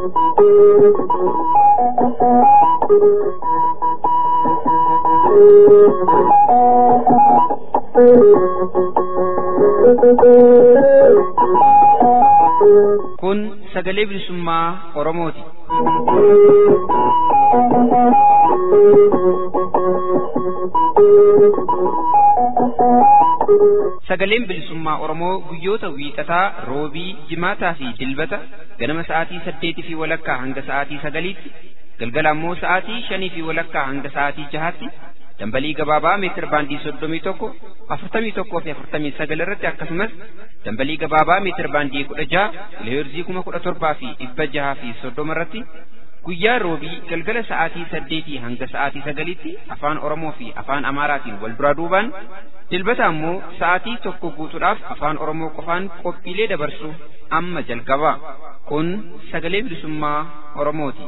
Kun sagalee bilisummaa Oromooti. Sagaleen bilisummaa Oromoo guyyoota wiixataa, roobii, jimaataa fi dilbata ganama sa'aatii saddeetii fi walakkaa hanga sa'aatii sagaliitti, galgala ammoo sa'aatii shanii fi walakkaa hanga sa'aatii jahaatti dambalii gabaabaa meetir baandii soddomii tokko afurtamii tokkoo fi afurtamii sagal irratti akkasumas dambalii gabaabaa meetir baandii kudha jaha kiloheerzii kuma kudha torbaa fi dhibba jahaa fi soddoma irratti guyyaa roobii galgala sa'aatii saddeetii hanga sa'aatii sagaliitti afaan oromoo fi afaan amaaraatiin wal duraa duubaan dilbata ammoo sa'aatii tokko guutuudhaaf afaan oromoo qofaan qophiilee dabarsu amma jalqaba kun sagalee bilisummaa oromooti.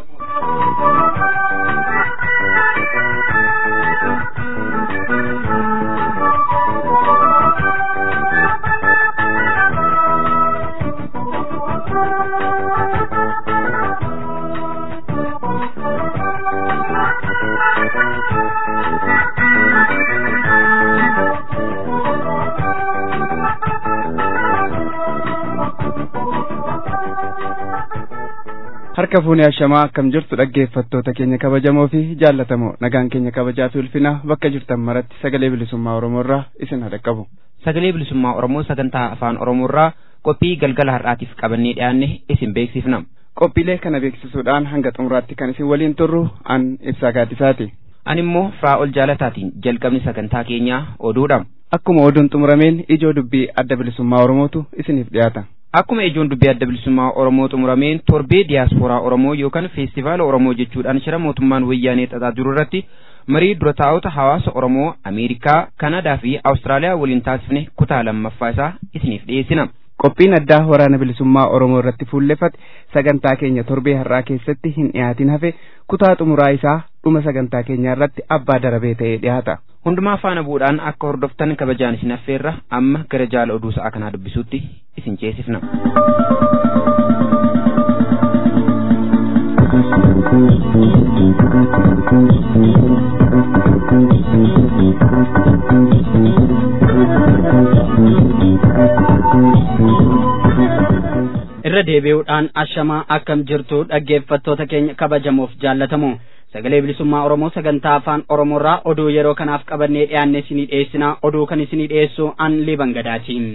harka fuunee ashamaa akkam jirtu dhaggeeffattoota keenya kabajamoo fi jaallatamoo nagaan keenya kabajaa fi ulfina bakka jirtan maratti sagalee bilisummaa oromoo irraa isin haa dhaqqabu. Sagalee bilisummaa oromoo sagantaa afaan oromoo irraa qophii galgala har'aatiif qabannee dhiyaanne isin beeksifna. Qophiilee kana beeksisuudhaan hanga xumuraatti kan isin waliin turru an ibsaa gaaddisaati. Ani immoo Firaa'ol Jaalataatiin jalqabni sagantaa keenyaa oduudha. Akkuma oduun xumurameen ijoo dubbii adda bilisummaa oromootu isiniif dhiyaata. Akkuma ijoon dubbii adda bilisummaa Oromoo xumurameen torbee diyaaspooraa Oromoo yookaan feestivaala Oromoo jechuudhaan shira mootummaan wayyaanee xaxaa jiru irratti marii dura taa'ota hawaasa Oromoo Ameerikaa, Kanadaa fi Awustiraaliyaa waliin taasifne kutaa lammaffaa isaa isiniif dhiyeessina. Qophiin addaa waraana bilisummaa Oromoo irratti fuulleffate sagantaa keenya torbee har'aa keessatti hin dhiyaatin hafe kutaa xumuraa isaa dhuma sagantaa keenyaa irratti abbaa darabee ta'ee dhiyaata. Hundumaa faana bu'uudhaan akka hordoftan kabajaan isin affeerra amma gara jaala oduu sa'aa kanaa dubbisuutti isin ceesifna. irra deebi'uudhaan ashamaa akkam jirtu dhaggeeffattoota keenya kabajamoof jaallatamu sagalee bilisummaa oromoo sagantaa afaan oromoorraa oduu yeroo kanaaf qabannee dhiyaanne isinii dhiyeessinaa oduu kan isinii dhiyeessu an liban gadaatiin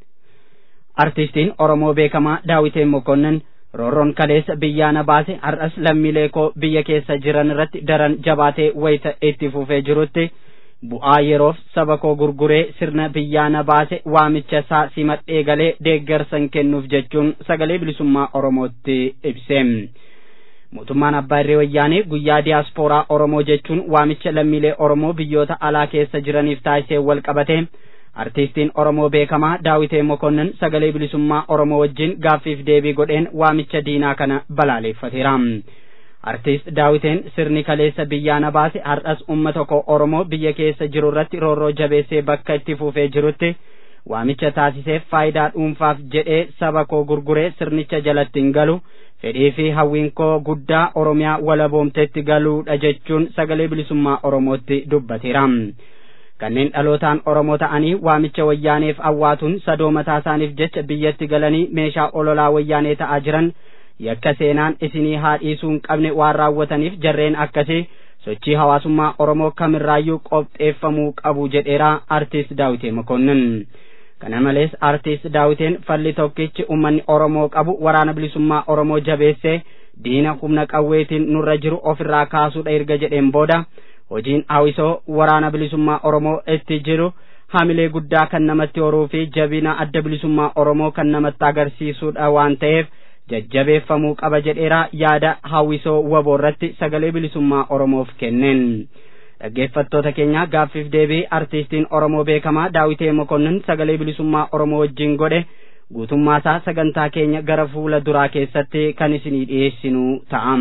artistiin oromoo beekamaa daawitee mokonnin roorroon kaleessa biyyaana baase har'as lammiilee koo biyya keessa jiran irratti daran jabaatee wayita itti fufee jirutti bu'aa yeroof saba koo gurguree sirna biyyaana baase waamicha isaa simadhee galee deeggarsan kennuuf jechuun sagalee bilisummaa oromootti ibse mootummaan abbaa irree wayyaanee guyyaa diyaaspooraa oromoo jechuun waamicha lammiilee oromoo biyyoota alaa keessa jiraniif taasisee wal qabate artiistiin oromoo beekamaa daawitee mokonnin sagalee bilisummaa oromoo wajjin gaaffiif deebii godheen waamicha diinaa kana balaaleeffateera. artiist daawiteen sirni kaleessa biyyaana baase har'as ummata koo oromoo biyya keessa jiru irratti roorroo jabeessee bakka itti fufee jirutti waamicha taasiseef faayidaa dhuunfaaf jedhee saba koo gurguree sirnicha jalatti hin galu fedhii fi hawwiin koo guddaa oromiyaa walaboomtetti galuudha jechuun sagalee bilisummaa oromootti dubbateera. kanneen dhalootaan oromoo ta'anii waamicha wayyaaneef awwaatuun sadoo mataa isaaniif jecha biyyatti galanii meeshaa ololaa wayyaanee ta'aa jiran yakka seenaan isinii haa dhiisuu hin qabne waan raawwataniif jarreen akkasii sochii hawaasummaa oromoo kamirraayyuu qopheeffamuu qabu jedheera artiist daawitee mokonnin kana malees artiist daawiteen falli tokkichi ummanni oromoo qabu waraana bilisummaa oromoo jabeessee diina humna qawweetiin nurra jiru ofirraa kaasuudha erga jedheen booda hojiin hawwisoo waraana bilisummaa oromoo itti jiru hamilee guddaa kan namatti horuu fi jabina adda bilisummaa oromoo kan namatti agarsiisuudha waan ta'eef jajjabeeffamuu qaba jedheera yaada hawwisoo waboo irratti sagalee bilisummaa oromoof kenneen dhaggeeffattoota keenya gaaffiif deebii artiistiin oromoo beekamaa daawitee mokonnin sagalee bilisummaa oromoo wajjin godhe guutummaasaa sagantaa keenya gara fuula duraa keessatti kan isinii dhiyeessinu ta'am.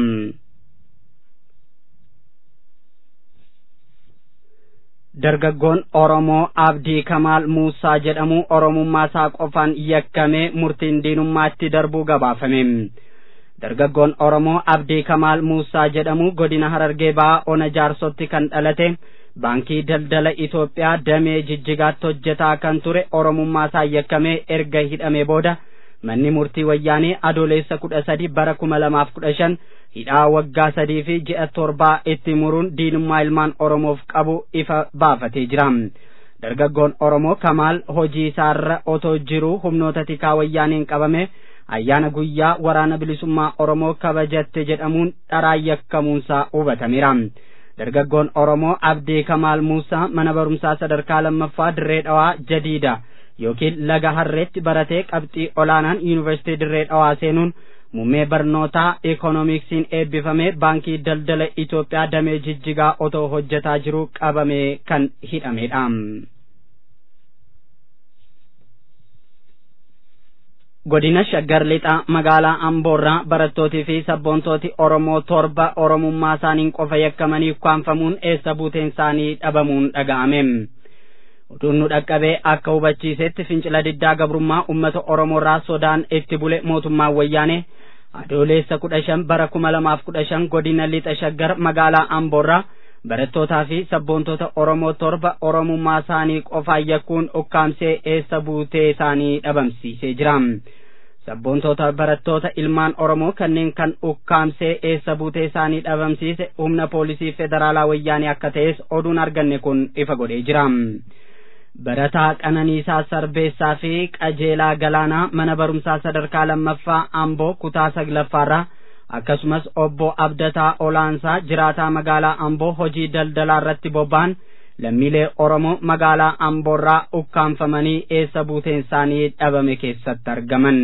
dargaggoon oromoo abdii kamaal muusaa jedhamu oromummaa isaa qofaan yakkamee murtiin diinummaatti darbuu gabaafame dargaggoon oromoo abdii kamaal muusaa jedhamu godina harargee ba'aa ona jaarsotti kan dhalate baankii daldala itoophiyaa damee jijjigaatti hojjetaa kan ture oromummaa isaa yakkamee erga hidhamee booda manni murtii wayyaanee adoolessa kudha sadi bara kuma lamaaf kudha shan hidhaa waggaa sadii fi ji'a torbaa itti muruun diinummaa ilmaan oromoof qabu ifa baafatee jira dargaggoon oromoo kamaal hojii isaarra otoo jiruu humnoota tikaa wayyaaniin qabame ayyaana guyyaa waraana bilisummaa oromoo kabajatte jedhamuun dharaan yakkamuunsaa hubatameera dargaggoon oromoo abdii kamaal muusaa mana barumsaa sadarkaa lammaffaa dirree dhawaa jadiida yookiin laga harreetti baratee qabxii olaanaan yuunivarsiitii dirree dhawaa seenuun muummee barnootaa ikoonomiksiin eebbifamee baankii daldala Itoophiyaa damee jijjigaa otoo hojjetaa jiru qabamee kan hidhamedha. godina shaggar lixaa magaalaa amboorraa barattootii fi sabboontooti oromoo torba oromummaa isaaniin qofa yakkamanii ukkaanfamuun eessa buuteen isaanii dhabamuun dhaga'ame oduun nu dhaqqabee akka hubachiisetti fincila diddaa gabrummaa ummata oromoorraa sodaan itti bule mootummaan wayyaane adoolessa kudha shan bara kuma lamaaf kudha shan godina lixa shaggar magaalaa amboorraa barattootaa fi sabboontoota oromoo torba oromummaa isaanii qofaan yakkuun ukkaamsee eessa buutee isaanii dhabamsiisee jira sabboontoota barattoota ilmaan oromoo kanneen kan ukkaamsee eessa buutee isaanii dhabamsiise humna poolisii federaalaa wayyaanee akka ta'es oduun arganne kun ifa godhee jira barataa qananiisaa sarbeessaa fi qajeelaa galaanaa mana barumsaa sadarkaa lammaffaa amboo kutaa saglaffaarraa akkasumas obbo Abdataa Olaansaa jiraataa magaalaa Amboo hojii daldalaa irratti bobba'an lammiilee Oromoo magaalaa Amboorraa ukkaanfamanii eessa buuteen isaanii dhabame keessatti argaman.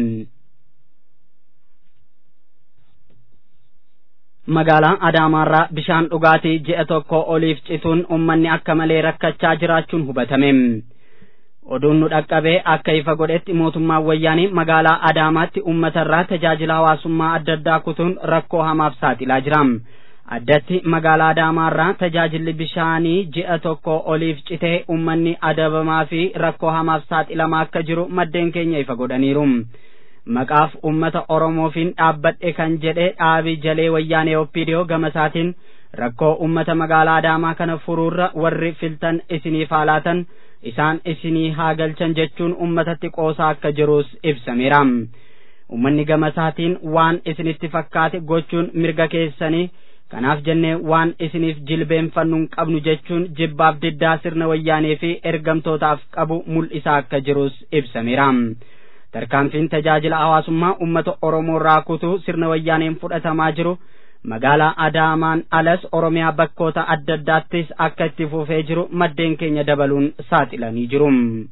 Magaalaa Adaamaarraa bishaan dhugaatii ji'a tokko oliif cituun uummanni akka malee rakkachaa jiraachuun hubatame. oduun nu dhaqqabee akka ifa godhetti mootummaan wayyaanii magaalaa adaamaatti uummatarraa tajaajila hawaasummaa adda addaa kutuun rakkoo hamaaf saaxilaa jira addatti magaalaa adaamaarraa tajaajilli bishaanii ji'a tokko oliif citee uummanni adabamaa fi rakkoo hamaaf saaxilamaa akka jiru maddeen keenya ifa godhaniiru maqaaf uummata oromoofiin dhaabbadhe kan jedhe dhaabii jalee wayyaanee oppiidiyoo gamasaatiin rakkoo uummata magaalaa adaamaa kana furuurra warri filtan isiniif haalaatan isaan isinii haa galchan jechuun ummatatti qoosaa akka jirus ibsameera ummanni gamasaatiin waan isinitti fakkaate gochuun mirga keessanii kanaaf jennee waan isiniif jilbeenfannu hin qabnu jechuun jibbaaf diddaa sirna wayyaanee fi ergamtootaaf qabu mul'isaa akka jirus ibsameera tarkaanfiin tajaajila hawaasummaa ummata oromoo irraa kutuu sirna wayyaaneen fudhatamaa jiru magaalaa adaamaan alas oromiyaa bakkoota adda addaattis akka itti fufee jiru maddeen keenya dabaluun saaxilanii jiru.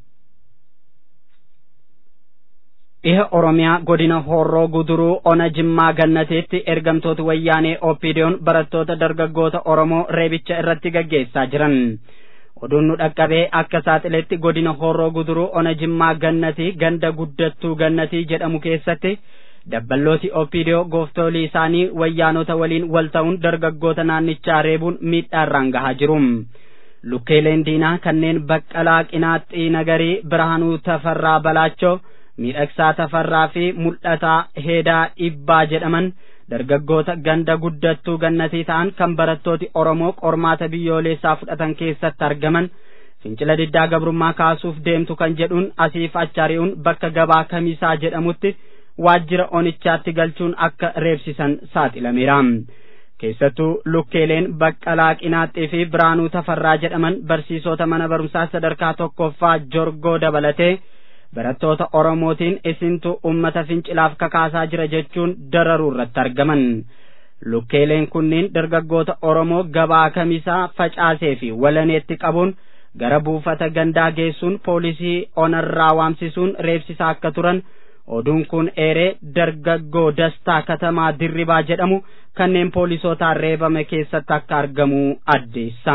dhiha oromiyaa godina horroo guduruu ona jimmaa gannateetti ergamtooti wayyaanee oppiidiyoon barattoota dargaggoota oromoo reebicha irratti gaggeessaa jiran. oduun nu dhaqqabee akka saaxiletti godina horroo guduruu ona jimmaa gannatii ganda guddattuu gannatii jedhamu keessatti dabballooti oppiidiyoo gooftolii isaanii wayyaanota waliin wal ta'uun dargaggoota naannichaa reebuun miidhaarraan gahaa jiru. Lukkeeleen diinaa kanneen baqqalaa qinaaxxii nagarii birhaanuu tafarraa balaachoo miidhagsaa tafarraa fi mul'ataa heedaa dhibbaa jedhaman dargaggoota ganda guddattuu gannatii ta'an kan barattooti Oromoo qormaata biyyoolessaa fudhatan keessatti argaman fincila diddaa gabrummaa kaasuuf deemtu kan jedhuun asiif achari'uun bakka gabaa kamisaa jedhamutti waajjira onichaatti galchuun akka reebsisan saaxilameera. keessattuu lukkeeleen baqqalaa qinaaxxii fi biraanuu tafarraa jedhaman barsiisota mana barumsaa sadarkaa tokkoffaa jorgoo dabalatee barattoota oromootiin isintu ummata fincilaaf kakaasaa jira jechuun dararuu irratti argaman lukkeeleen kunniin dargaggoota oromoo gabaa kamisaa facaasee fi walaneetti qabuun gara buufata gandaa geessuun poolisii onarraa waamsisuun reebsisaa akka turan oduun kun eeree dargaggoo dastaa katamaa dirribaa jedhamu kanneen poolisootaan reebame keessatti akka argamu addeessa.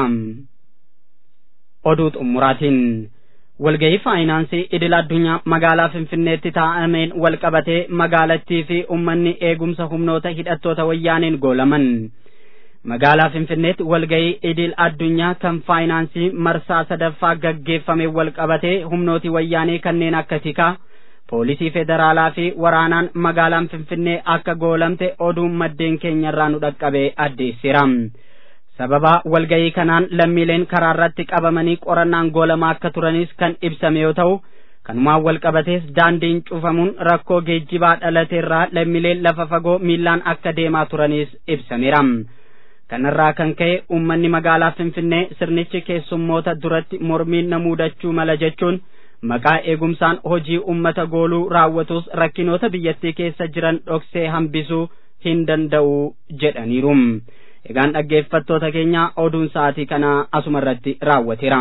Oduu xumuraatiin walgahii faayinaansii idil addunyaa magaalaa Finfinneetti taa'ameen wal qabatee magaalattii fi uummanni eegumsa humnoota hidhattoota wayyaaneen goolaman. Magaalaa Finfinneetti walgahii idil addunyaa kan faayinaansii marsaa sadaffaa gaggeeffame wal qabatee humnooti wayyaanee kanneen akka tikaa poolisii federaalaa fi waraanaan magaalaan finfinnee akka goolamte oduun maddeen keenyarraa nu dhaqqabee addeessira sababa walgayii kanaan lammiileen karaa irratti qabamanii qorannaan goolamaa akka turanis kan ibsame yoo ta'u kanumaan wal qabatees daandiin cufamuun rakkoo geejjibaa dhalateerraa lammiileen lafa fagoo miillaan akka deemaa turanis ibsameera kanarraa kan ka'e uummanni magaalaa finfinnee sirnichi keessummoota duratti mormiin na muudachuu mala jechuun maqaa eegumsaan hojii ummata gooluu raawwatus rakkinoota biyyattii keessa jiran dhoksee hambisuu hin danda'u jedhaniiru egaan dhaggeeffattoota keenya oduun sa'aatii kana asuma irratti raawwateera.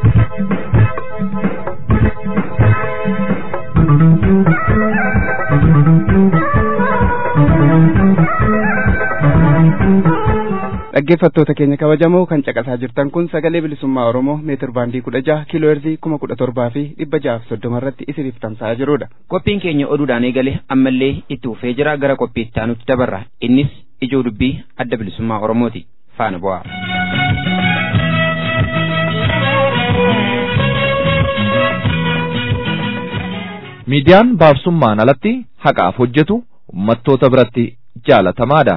dhaggeeffattoota keenya kabajamoo kan caqasaa jirtan kun sagalee bilisummaa oromoo meetir baandii kudha jaha kiiloo heerzii kuma kudha torbaa fi dhibba jahaaf soddoma irratti isiniif tamsa'aa jirudha. qophiin keenya oduudhaan eegale ammallee itti fufee jira gara qophii itti aanutti dabarra innis ijoo dubbii adda bilisummaa oromooti faana bu'aa. miidiyaan baabsummaan alatti haqaaf hojjetu ummattoota biratti jaalatamaadha.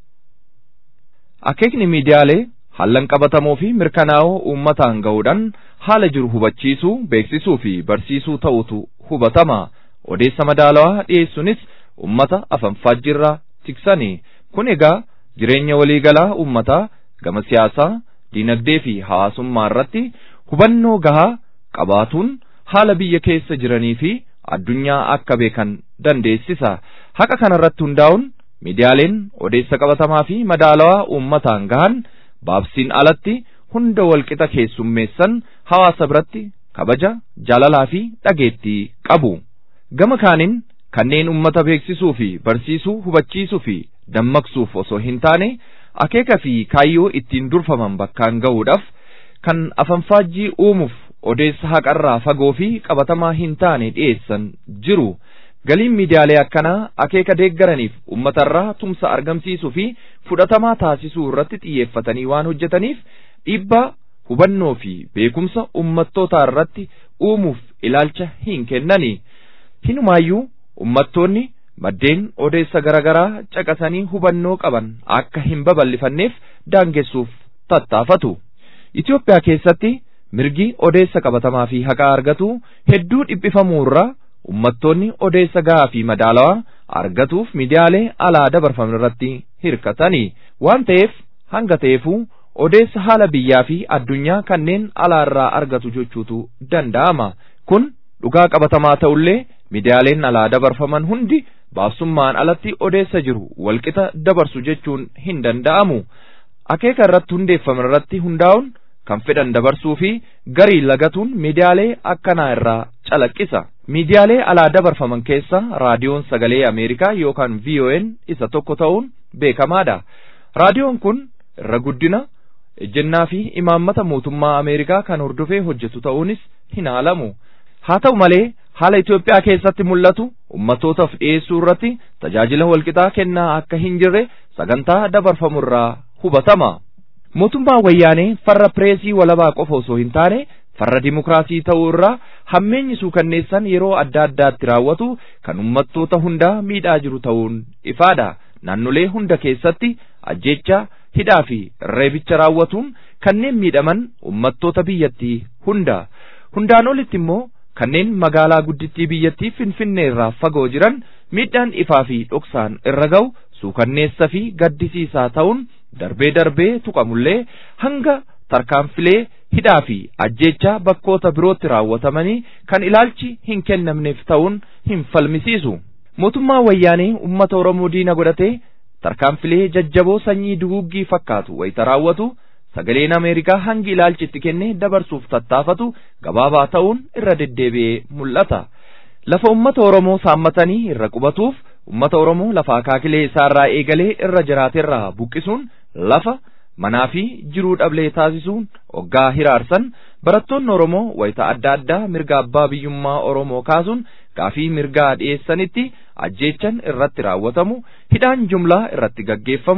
akeekni miidiyaalee hallan qabatamoo fi mirkanaa'oo uummataan ga'uudhaan haala jiru hubachiisuu beeksisuu fi barsiisuu ta'utu hubatama odeessa madaalawaa dhiyeessuunis ummata afanfaajjirraa tiksanii kun egaa jireenya waliigalaa uummataa gama siyaasaa diinagdee fi hawaasummaa irratti hubannoo gahaa qabaatuun haala biyya keessa jiranii fi addunyaa akka beekan dandeessisa haqa kanarratti hundaa'uun miidiyaaleen odeessa qabatamaa fi madaalawaa uummataan gahan baabsiin alatti hunda walqixa keessummeessan hawaasa biratti kabaja jaalalaa fi dhageettii qabu gama kaaniin kanneen ummata beeksisuu fi barsiisuu hubachiisuu fi dammaqsuuf osoo hin taane akeeka fi kaayyoo ittiin durfaman bakkaan ga'uudhaaf kan afanfaajjii uumuuf odeessa haqarraa fagoo fi qabatamaa hin taane dhiyeessan jiru. galiin miidiyaalee akkanaa akeeka deeggaraniif uummatarraa tumsa argamsiisuu fi fudhatamaa taasisuu irratti xiyyeeffatanii waan hojjetaniif dhiibbaa hubannoo fi beekumsa uummattootaa irratti uumuuf ilaalcha hin kennani hinumaayyuu uummattoonni maddeen odeessa garaagaraa caqasanii hubannoo qaban akka hin babal'ifanneef daangessuuf tattaafatu Itoophiyaa keessatti mirgi odeessa qabatamaa fi haqaa argatu hedduu dhiphifamuu irraa ummattoonni odeessa gahaa fi madaalawaa argatuuf miidiyaalee alaa dabarfaman irratti hirkatanii waan ta'eef hanga ta'eefuu odeessa haala biyyaa fi addunyaa kanneen alaa irraa argatu jechuutu danda'ama kun dhugaa qabatamaa ta'ullee miidiyaaleen alaa dabarfaman hundi baabsummaan alatti odeessa jiru walqixa dabarsu jechuun hin danda'amu akeeka irratti hundeeffaman irratti hundaa'uun kan fedhan dabarsuu fi garii lagatuun miidiyaalee akkanaa irraa calaqqisa. miidiyaalee alaa dabarfaman keessa raadiyoon sagalee ameerikaa yookaan VON isa tokko ta'uun beekamaadha. raadiyoon kun irra guddina ejjennaa fi imaammata mootummaa ameerikaa kan hordofee hojjetu ta'uunis hin haalamu. haa ta'u malee haala Itoophiyaa keessatti mul'atu ummattootaaf dhiyeessuu irratti tajaajila walqixaa kennaa akka hin jirre sagantaa dabarfamu irraa hubatama. mootummaan wayyaanee farra pireesii walabaa qofa osoo hin taane farra dimokiraasii ta'uu irraa hammeenyi suukanneessan yeroo adda addaatti raawwatu kan ummattoota hundaa miidhaa jiru ta'uun ifaadha naannolee hunda keessatti ajjeechaa hidhaa fi reebicha raawwatuun kanneen miidhaman ummattoota biyyattii hunda hundaan olitti immoo kanneen magaalaa guddittii biyyattii finfinnee irraa fagoo jiran miidhaan ifaa fi dhoksaan irra ga'u suukanneessa fi gaddisiisaa ta'uun darbee darbee tuqamullee hanga tarkaanfilee hidhaa fi ajjeechaa bakkoota birootti raawwatamanii kan ilaalchi hin kennamneef ta'uun hin falmisiisu. Mootummaa wayyaanee uummata Oromoo diina godhatee tarkaanfilee jajjaboo sanyii duguuggii fakkaatu wayita raawwatu sagaleen Ameerikaa hangi ilaalchi itti kennee dabarsuuf tattaafatu gabaabaa ta'uun irra deddeebi'ee mul'ata. Lafa uummata Oromoo saammatanii irra qubatuuf uummata Oromoo lafa akaakilee isaarraa eegalee irra jiraaterraa buqqisuun lafa manaa fi jiruu dhablee taasisuun hoggaa hiraarsan barattoonni Oromoo wayita adda addaa mirga abbaa biyyummaa Oromoo kaasuun gaafii mirgaa dhiyeessanitti ajjeechan irratti raawwatamu hidhaan jumlaa irratti gaggeeffamu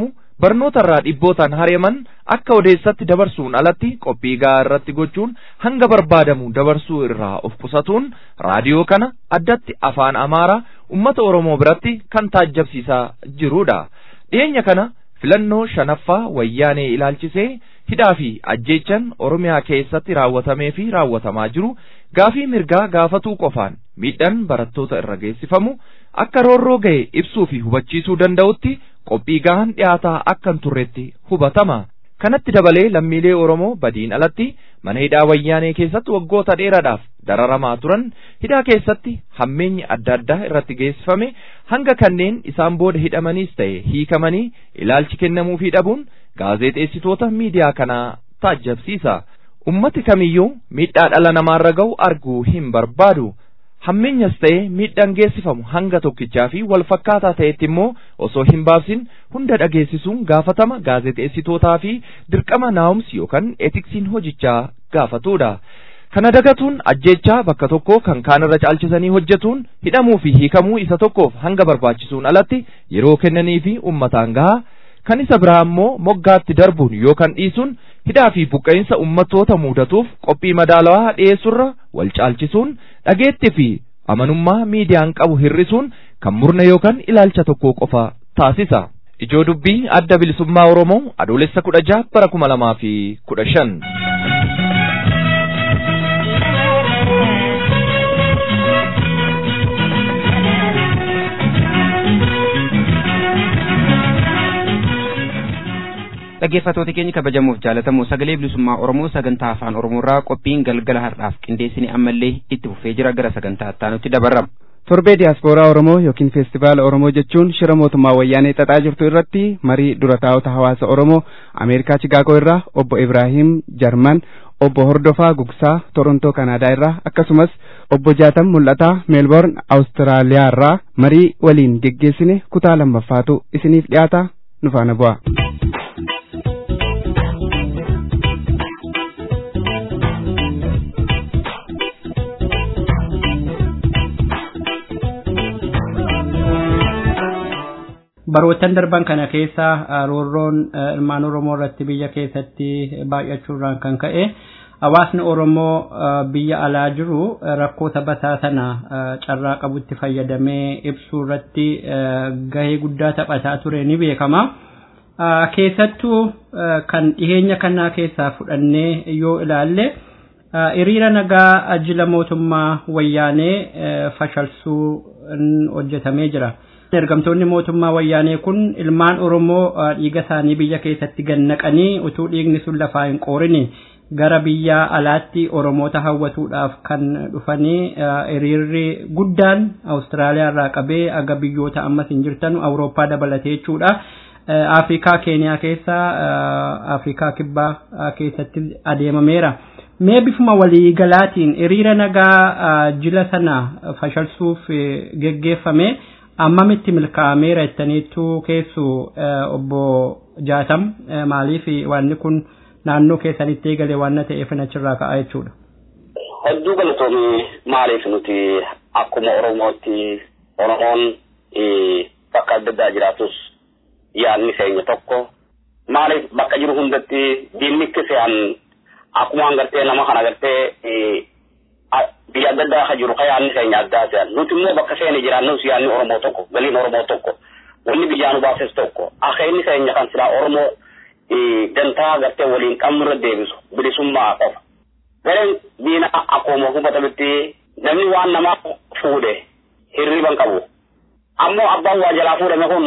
barnootarraa dhibbootaan hari'aman akka odeessatti dabarsuun alatti qophii gahaa irratti gochuun hanga barbaadamu dabarsuu irraa of qusatuun raadiyoo kana addatti afaan amaaraa ummata oromoo biratti kan taajjabsiisaa jirudha dhiyeenya kana filannoo shanaffaa wayyaanee ilaalchisee hidhaa fi ajjeechan oromiyaa keessatti raawwatamee fi raawwatamaa jiru gaafii mirgaa gaafatuu qofaan miidhaan barattoota irra geessifamu akka roorroo ga'e ibsuu fi hubachiisuu danda'utti qophii gahaan dhiyaataa akka hin turretti hubatama. Kanatti dabalee lammiilee Oromoo badiin alatti mana hidhaa wayyaanee keessatti waggoota dheeraadhaaf dararamaa turan hidhaa keessatti hammeenyi adda addaa irratti geessifame hanga kanneen isaan booda hidhamaniis ta'e hiikamanii ilaalchi kennamuufii dhabuun gaazexeessitoota miidiyaa kanaa taajjabsiisa. Ummati kamiyyuu miidhaa dhala namaarra ga'u arguu hin barbaadu. hammeenyas ta'e miidhaan geessifamu hanga tokkichaa fi wal fakkaataa ta'etti immoo osoo hin baabsin hunda dhageessisuun gaafatama gaazexeessitootaa fi dirqama naa'umsi yookaan eetiksiin hojichaa gaafatudha. Kana dagatuun ajjeechaa bakka tokko kan kaanirra caalchisanii hojjetuun hidhamuu fi hiikamuu isa tokkoof hanga barbaachisuun alatti yeroo kennanii fi ummataan gahaa kan isa biraa immoo moggaatti darbuun yookaan dhiisuun hidhaa fi buqqa'insa ummattoota mudatuuf qophii madaalawaa dhiyeessurra wal caalchisuun dhageetti fi amanummaa miidiyaan qabu hir'isuun kan murna yookaan ilaalcha tokko qofa taasisa. Ijoo dubbii adda bilisummaa Oromoo adoolessa kudha jaha bara kuma lamaa fi kudha shan. dhaggeeffattoota keenya kabajamuuf jaalatamu sagalee bilisummaa oromoo sagantaa afaan oromoorraa qophiin galgala har'aaf qindeessine ammallee itti fufee jira gara sagantaa ittaanutti dabarra. torbee diyaaspooraa oromoo yookiin feestivaala oromoo jechuun shira mootummaa wayyaanee xaxaa jirtu irratti marii dura taa'ota hawaasa oromoo ameerikaa chigaagoo irraa obbo ibraahim jarman obbo hordofaa gugsaa torontoo kanaadaa irraa akkasumas obbo jaatam mul'ataa meelboorn awustiraaliyaa irraa marii waliin geggeessine kutaa lammaffaatu isiniif dhiyaata nu faana bu'a. baroottan darban kana keessa roorroon ilmaan oromoo irratti biyya keessatti baay'achuurraan kan ka'e hawaasni oromoo biyya alaa jiru rakkoo taphataa sana carraa qabutti fayyadamee ibsuu irratti gahee guddaa taphataa ture ni beekama. keessattuu kan dhiheenya kanaa keessaa fudhannee yoo ilaalle hiriira nagaa jila mootummaa wayyaanee fashalsuu hojjetamee jira. ergamtoonni mootummaa wayyaanee kun ilmaan oromoo dhiiga isaanii biyya keessatti gannaqanii utuu dhiigni sun lafaa hin qoorini gara biyya alaatti oromoota hawwatuudhaaf kan dhufanii hiriirri guddaan awustiraaliyaa irraa qabee aga biyyoota ammas hin jirtan awurooppaa dabalatee jechuudha. Afrikaa Keeniyaa keessa Afrikaa Kibbaa keessatti adeemameera. Mee bifuma waliigalaatiin hiriira nagaa jila sana fashalsuuf geggeeffame. ammamitti milkaa'ameera jettaniittu keessu obbo Jaatam maaliif wanni kun naannoo keessanitti eegale waan ta'eef achirraa ka'a jechuudha. Hedduu galatoomii maaliif nuti akkuma Oromootti Oromoon bakka adda addaa jiraatus yaadni keenya tokko maaliif bakka jiru hundatti diinni kiseen akkuma gartee nama kana gartee biyya adda addaa ka jiru ka yaadni keenya addaa ta'an nuti immoo bakka seene jiraannus yaadni oromoo tokko galiin oromoo tokko wanni biyyaa nu baases tokko akeenni keenya kan silaa oromoo gantaa gartee waliin qabnurra deebisu bilisummaa qofa gareen diina akkuma hubatamutti namni waan namaa fuudhe hirriban qabu ammoo abbaan waa jalaa fuudhame kun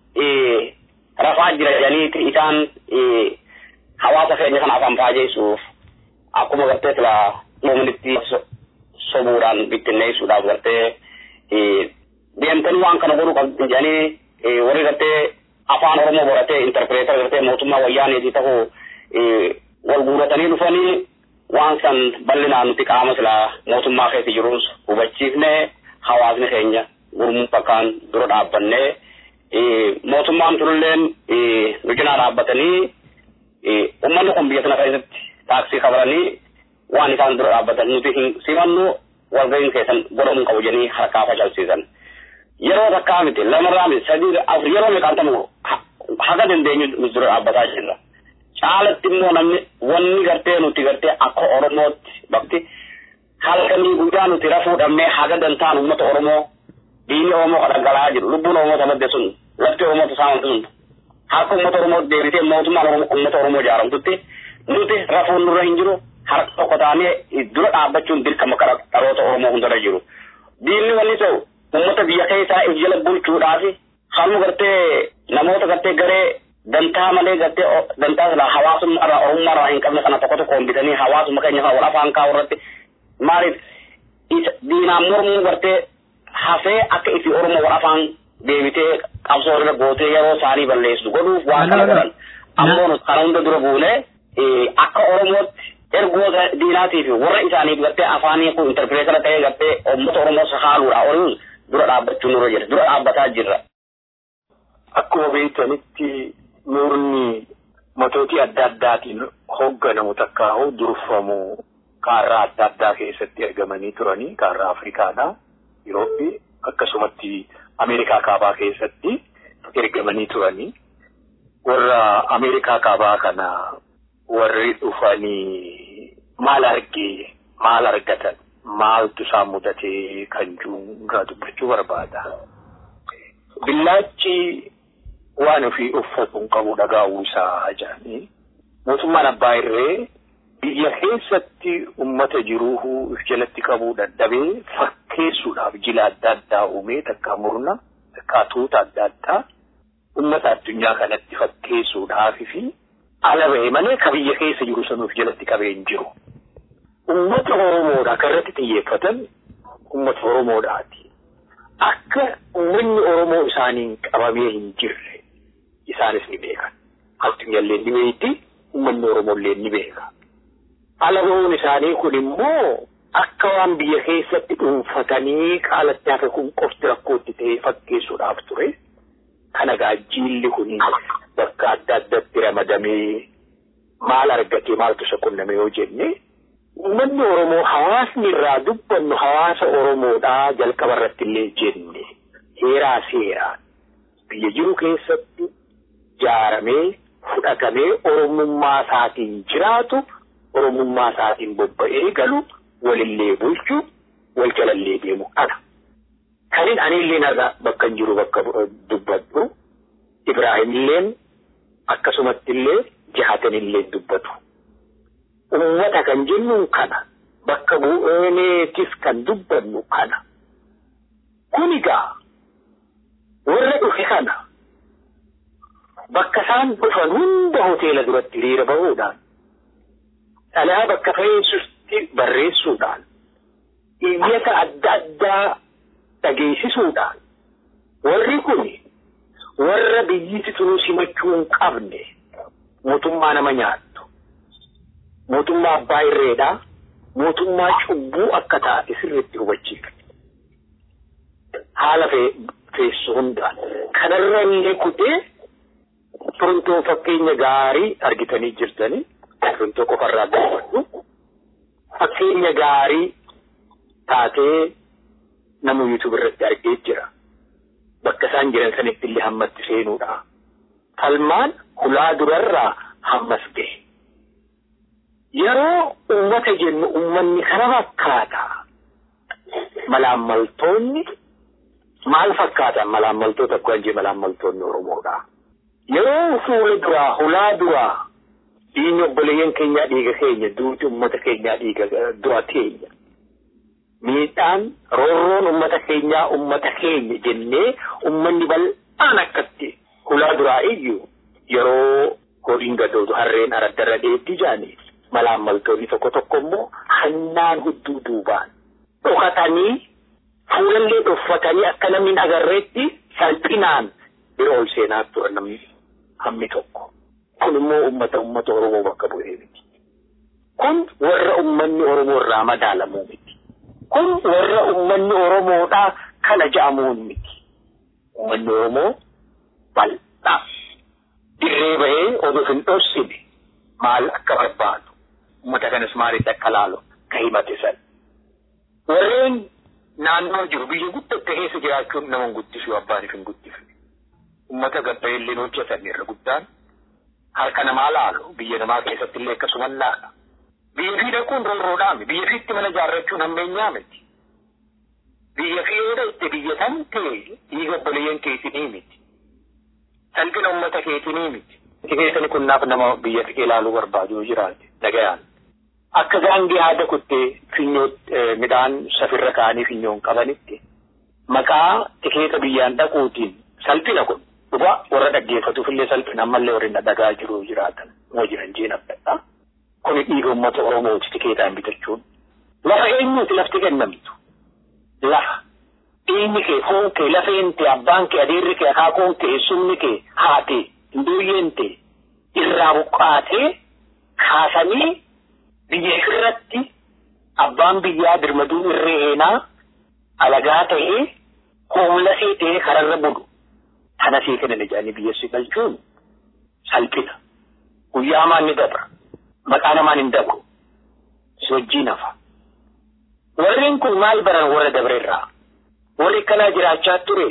rafaa jira jedhaniiti isaan hawaasa keenya kana afaan faajeessuuf akkuma gartee silaa muumnitti sobuudhaan bittinneessuudhaaf gartee deemtanii waan kana godhuu qabdi jedhanii warri gartee afaan oromoo baratee interpreetar gartee mootummaa wayyaaneeti ta'uu wal guuratanii dhufanii waan san bal'inaan nuti qaama silaa mootummaa keessa jirus hubachiifne hawaasni keenya gurmuun bakkaan dura dhaabbannee mootummaan turulleen nu cinaa dhaabbatanii ummanni kun biyya sana keessatti taaksii kabaranii waan isaan dura dhaabbatan nuti hin simannu walga'iin keessan godhamuu qabu jedhanii harkaa facalsiisan. Yeroo takkaa miti lamarraa miti sadii afur yeroo meeqaan ta'u haga dandeenyu nu dura dhaabbataa jirra. Caalatti immoo namni wanni gartee nuti gartee akka Oromootti bakti halkanii guyyaa nuti rafuu dhabnee haga dantaan uummata Oromoo diinni Oromoo kan dhangala'aa jiru lubbuun Oromoo madde sun lafti Oromoo saamamte sun harka uummata Oromoo deebitee mootummaan uummata Oromoo ijaaramtutti nuti rafuun nurra hin jiru harka tokko taanee dura dhaabbachuun dirqama kara dhaloota Oromoo hundarra jiru. Diinni wanni ta'u uummata biyya keessaa if jala bulchuudhaaf hamma gartee namoota gartee garee dantaa malee gartee dantaa sila hawaasummaa irraa oromummaa irraa hin qabne kana tokko tokkoon bitanii hawaasumma keenya wal afaan kaa'u irratti maaliif diinaan mormuu gartee hafee akka ifi oromoo wal afaan deebitee qabsoo irra gootee yeroo isaanii balleessu godhuuf waan kana godhan ammoo kana hunda dura buune akka oromootti ergoota diinaatii fi warra isaaniif gartee afaanii kun interpreetara ta'ee gartee uummata oromoo haaluudha oriin dura dhaabbachuu nurra jira dura dhaabbataa jirra. Akkuma beektanitti murni matootii adda addaatiin hoogganamu takkaa hoo durfamu kaarraa adda addaa keessatti ergamanii turanii kaarraa Afrikaadhaa, Yurooppii akkasumatti Ameerikaa kaabaa keessatti ergamanii turanii. Warra Ameerikaa kaabaa kana warri dhufanii maal argee maal argatan maaltu isaan mudatee kan jiru dubbachuu barbaada. Billaachi waan ofii uffatu hin qabu dhagaa'uu isaa jedhanii mootummaan abbaa irree biyya keessatti ummata jiruu if jalatti qabuu dadhabee fakkeessuudhaaf jila adda addaa uumee takkaa murna takkaa tuuta adda addaa ummata addunyaa kanatti fakkeessuudhaaf fi ala ba'e malee ka biyya keessa jiru sanuuf jalatti qabee hin jiru. Ummata Oromoodha kan irratti xiyyeeffatan ummata Oromoodhaati. Akka uummanni Oromoo isaaniin qabamee hin jirre isaanis ni beekan. Addunyaallee ni beekti, uummanni Oromollee ni beeka. Ala ba'uun isaanii kun immoo akka waan biyya keessatti dhuunfatanii qaalatti hafe kun qofti rakkootti ta'ee fakkeessuudhaaf ture. Kana gaajjiilli kun bakka adda addatti ramadamee maal argatee maaltu isa qunname yoo jenne uummanni Oromoo hawaasni irraa dubbannu hawaasa Oromoodhaa jalqaba irratti illee jenne heeraa seeraan biyya jiru keessatti jaaramee fudhatamee Oromummaa isaatiin jiraatu Oromummaa isaatiin bobba'ee galu walillee bulchu wal jalallee deemu kana. Kanin anillee narra bakka hin jiru bakka dubbadhu Ibraahimilleen akkasumatti illee jahatanillee dubbatu. Uummata kan jennuun kana bakka bu'eeneetis kan dubbannu kana. Kun egaa warra dhufe kana bakka isaan dhufan hunda hoteela duratti hiriira bahuudhaan dhalaa bakka fe'eessutti barreessuudhaan iyyata adda addaa dhageessisuudhaan warri kun warra biyyiti tunuu simachuu hin qabne mootummaa nama nyaattu mootummaa abbaa irreedhaa mootummaa cubbuu akka taate sirriitti hubachiifte haala feessu hundaan kanarra illee kutee Torontoo fakkeenya gaarii argitanii jirtanii Torontoo qofarraa gaafadhu fakkeenya gaarii taatee nama yuutuub irratti argee jira. Bakka isaan jiran sanitti illee hammatti seenuudha. Falmaan hulaa durarraa hammas gahe. Yeroo uummata jennu uummanni kana fakkaata. Malaammaltoonni maal fakkaatan malaammaltoota akkuma jee malaammaltoonni Oromoodha. Yeroo fuula duraa hulaa duraa diinni obboleeyyan keenyaa dhiiga keenya duuti uummata keenyaa dhiiga dura keenya. miidhaan roorroon ummata keenyaa ummata keenya jennee ummanni bal'aan akkatti hulaa duraa iyyuu yeroo horiin gadootu harreen araddarra dheetti jaanii malaammaltoonni tokko tokko immoo hannaan hudduu duubaan dhokatanii fuulallee dhuffatanii akka namni hin agarreetti salphinaan bira ol seenaa turan namni hammi tokko. Kun immoo ummata ummata Oromoo bakka bu'ee miti. Kun warra ummanni Oromoo irraa madaalamuu miti. kun warra ummanni Oromoodhaa kana ja'amuun miti. Ummanni Oromoo bal'aa dirree bahee oduuf hin dhossine maal akka barbaadu uummata kanas maalitti akka laalu ka himate san. Warreen naannoo jiru biyya guddatte keessa jiraachuun nama hin guddisuu abbaaniif hin guddifne. ummata gabbayillee hojjetan irra guddaan harka namaa laalu biyya namaa keessatti illee akkasuman laala. Biyya fi dhaquun roorroodhaami biyya fiitti mana ijaarrachuun hammeenyaa miti. Biyya fi yoo dhaqxe biyya tamtee dhiiga obboleeyyan keetinii miti. Salphina ummata keetinii miti. Itti keessani kunnaaf nama biyya fi ilaaluu barbaadu jiraate dhagayaan. Akka gaangee haada kuttee finyoo midhaan safirra kaanii finyoon qabanitti maqaa tikeeta biyyaan dhaquutiin salphina kun dhugaa warra dhaggeeffatuuf illee salphina ammallee warri dhagaa jiru jiraatan moo jiran jeen abdadha. Kuni dhiiga uummata Oromooti tikeetaan bitachuun. Lafa eenyuuti lafti kennamtu? Lafa. Dhiigni kee, foon kee, lafeen kee, abbaan kee, adeerri kee, akaakuun kee, eessumni kee, haatee, hinduuyyeen kee irraa buqqaatee kaasanii biyya irratti abbaan biyyaa birmaduu irree heenaa alagaa ta'ee hoomlasee ta'ee kararra bulu. Kana sii kennan ijaanii biyyassi galchuun salphina. Guyyaa hamaan ni dabra. Maqaa namaan hin dabru. Si wajjii nafa. Warreen kun maal baran warra dabreerraa? Warri akkanaa jiraachaa ture.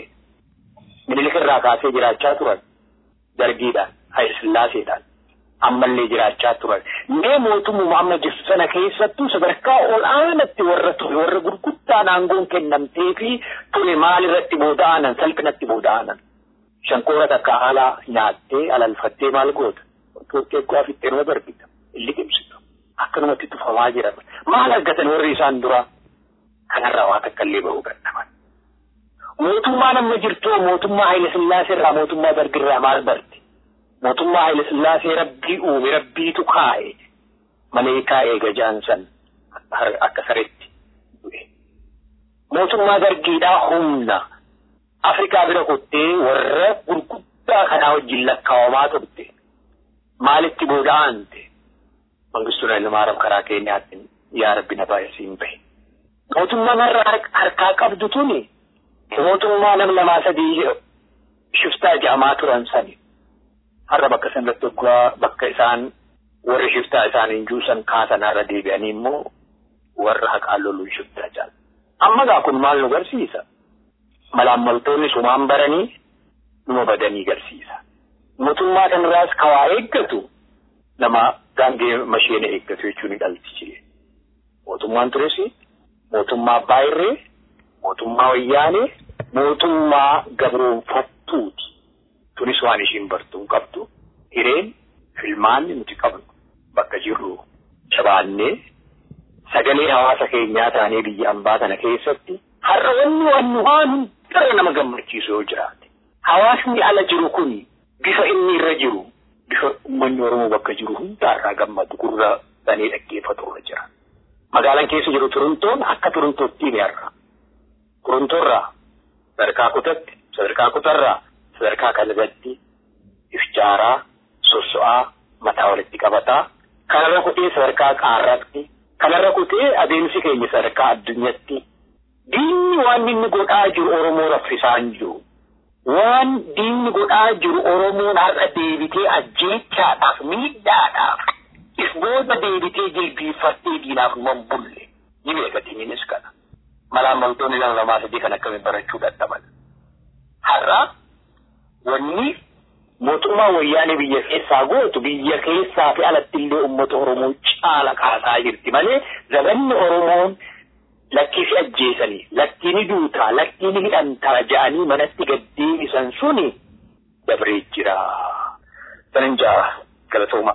Minilik irraa kaasee jiraachaa turan. Dargiidhaan, Hayilsillaaseedhaan. Ammallee jiraachaa turan. Mee mootummaa amma jirtu sana keessattuu sadarkaa ol aanatti warra ture warra gurguddaan aangoon kennamtee fi ture maal irratti booda'anan salphinatti booda'anan. Shankoora takka haala nyaattee alalfattee maal goota? Xiqqoo afittee nama darbita. Illi qibsitu. Akkanumatti tufamaa jiran. Maal argatan warri isaan dura? Kanarraa waa takka illee bahuu gadhaban. Mootummaan amma jirtu mootummaa Haayile Sillaasee irraa mootummaa Dargirraa maal barti? Mootummaa Haayile Sillaasee rabbii uume rabbiitu kaa'e. Malee kaa'ee gajaan san akka sareetti du'e. Mootummaa Dargiidhaa humna. Afrikaa bira kuttee warra gurguddaa kanaa wajjin lakkaawamaa turte. Maalitti booda'ante? Mangistuu Hayilmaaram karaa keenyaatti yaa rabbi na baay'isiin bahe. Mootummaan har'a harkaa qabdu tuni mootummaa nam lamaa sadii shiftaa ja'amaa turan sani. Har'a bakka sanatti waggaa bakka isaan warri shiftaa isaaniin juusan kaasan har'a deebi'anii immoo warra haqaan loluun shiftaa ja'an. Amma gaa kun maal nu garsiisa? Malaammaltoonni sumaan baranii numa badanii garsiisa. Mootummaa kanarraas kawaa eeggatu nama gaangee masheena eeggatu jechuun dhalti jire. Mootummaan tures mootummaa abbaa irree, mootummaa wayyaanee, mootummaa gabroonfattuuti. Tunis waan ishiin bartuun qabdu hireen filmaanni nuti qabnu bakka jirru jabaannee sagalee hawaasa keenyaa taanee biyya ambaa kana keessatti har'a wanni wanni waan hundara nama gammachiisu yoo jiraate. Hawaasni ala jiru kun bifa inni irra jiru bifa uummanni Oromoo bakka jiru hundaarraa gammadu gurra banee dhaggeeffatu irra jira. Magaalaan keessa jiru Turuntoon akka Turuntootti hime har'a. Turuntoorraa sadarkaa kutatti, sadarkaa kutarraa, sadarkaa kalabatti, ifjaaraa, sosso'aa, mataa walitti qabataa, kanarra kutee sadarkaa qaarratti, kanarra kutee adeemsi keenya sadarkaa addunyaatti. Diinni waan inni godhaa jiru Oromoo raffisaan jiru. waan diinni godhaa jiru Oromoon har'a deebitee ajjeechaadhaaf miidhaadhaaf if booda deebitee jilbiiffattee diinaaf man bulle ni beekatiniinis kana. Malaammaltoonni lama lamaa sadii kan akkamiin barachuu dadhaban. Har'a wanni mootummaa wayyaanee biyya keessaa gootu biyya keessaa fi alatti illee uummata Oromoo caala kaasaa jirti malee zabanni Oromoon lakkii fi ajjeesanii lakkii ni duutaa lakkii ni hidhantaa ja'anii manatti gaddeebisan suni dabree jira. Sanin ja'a galatooma.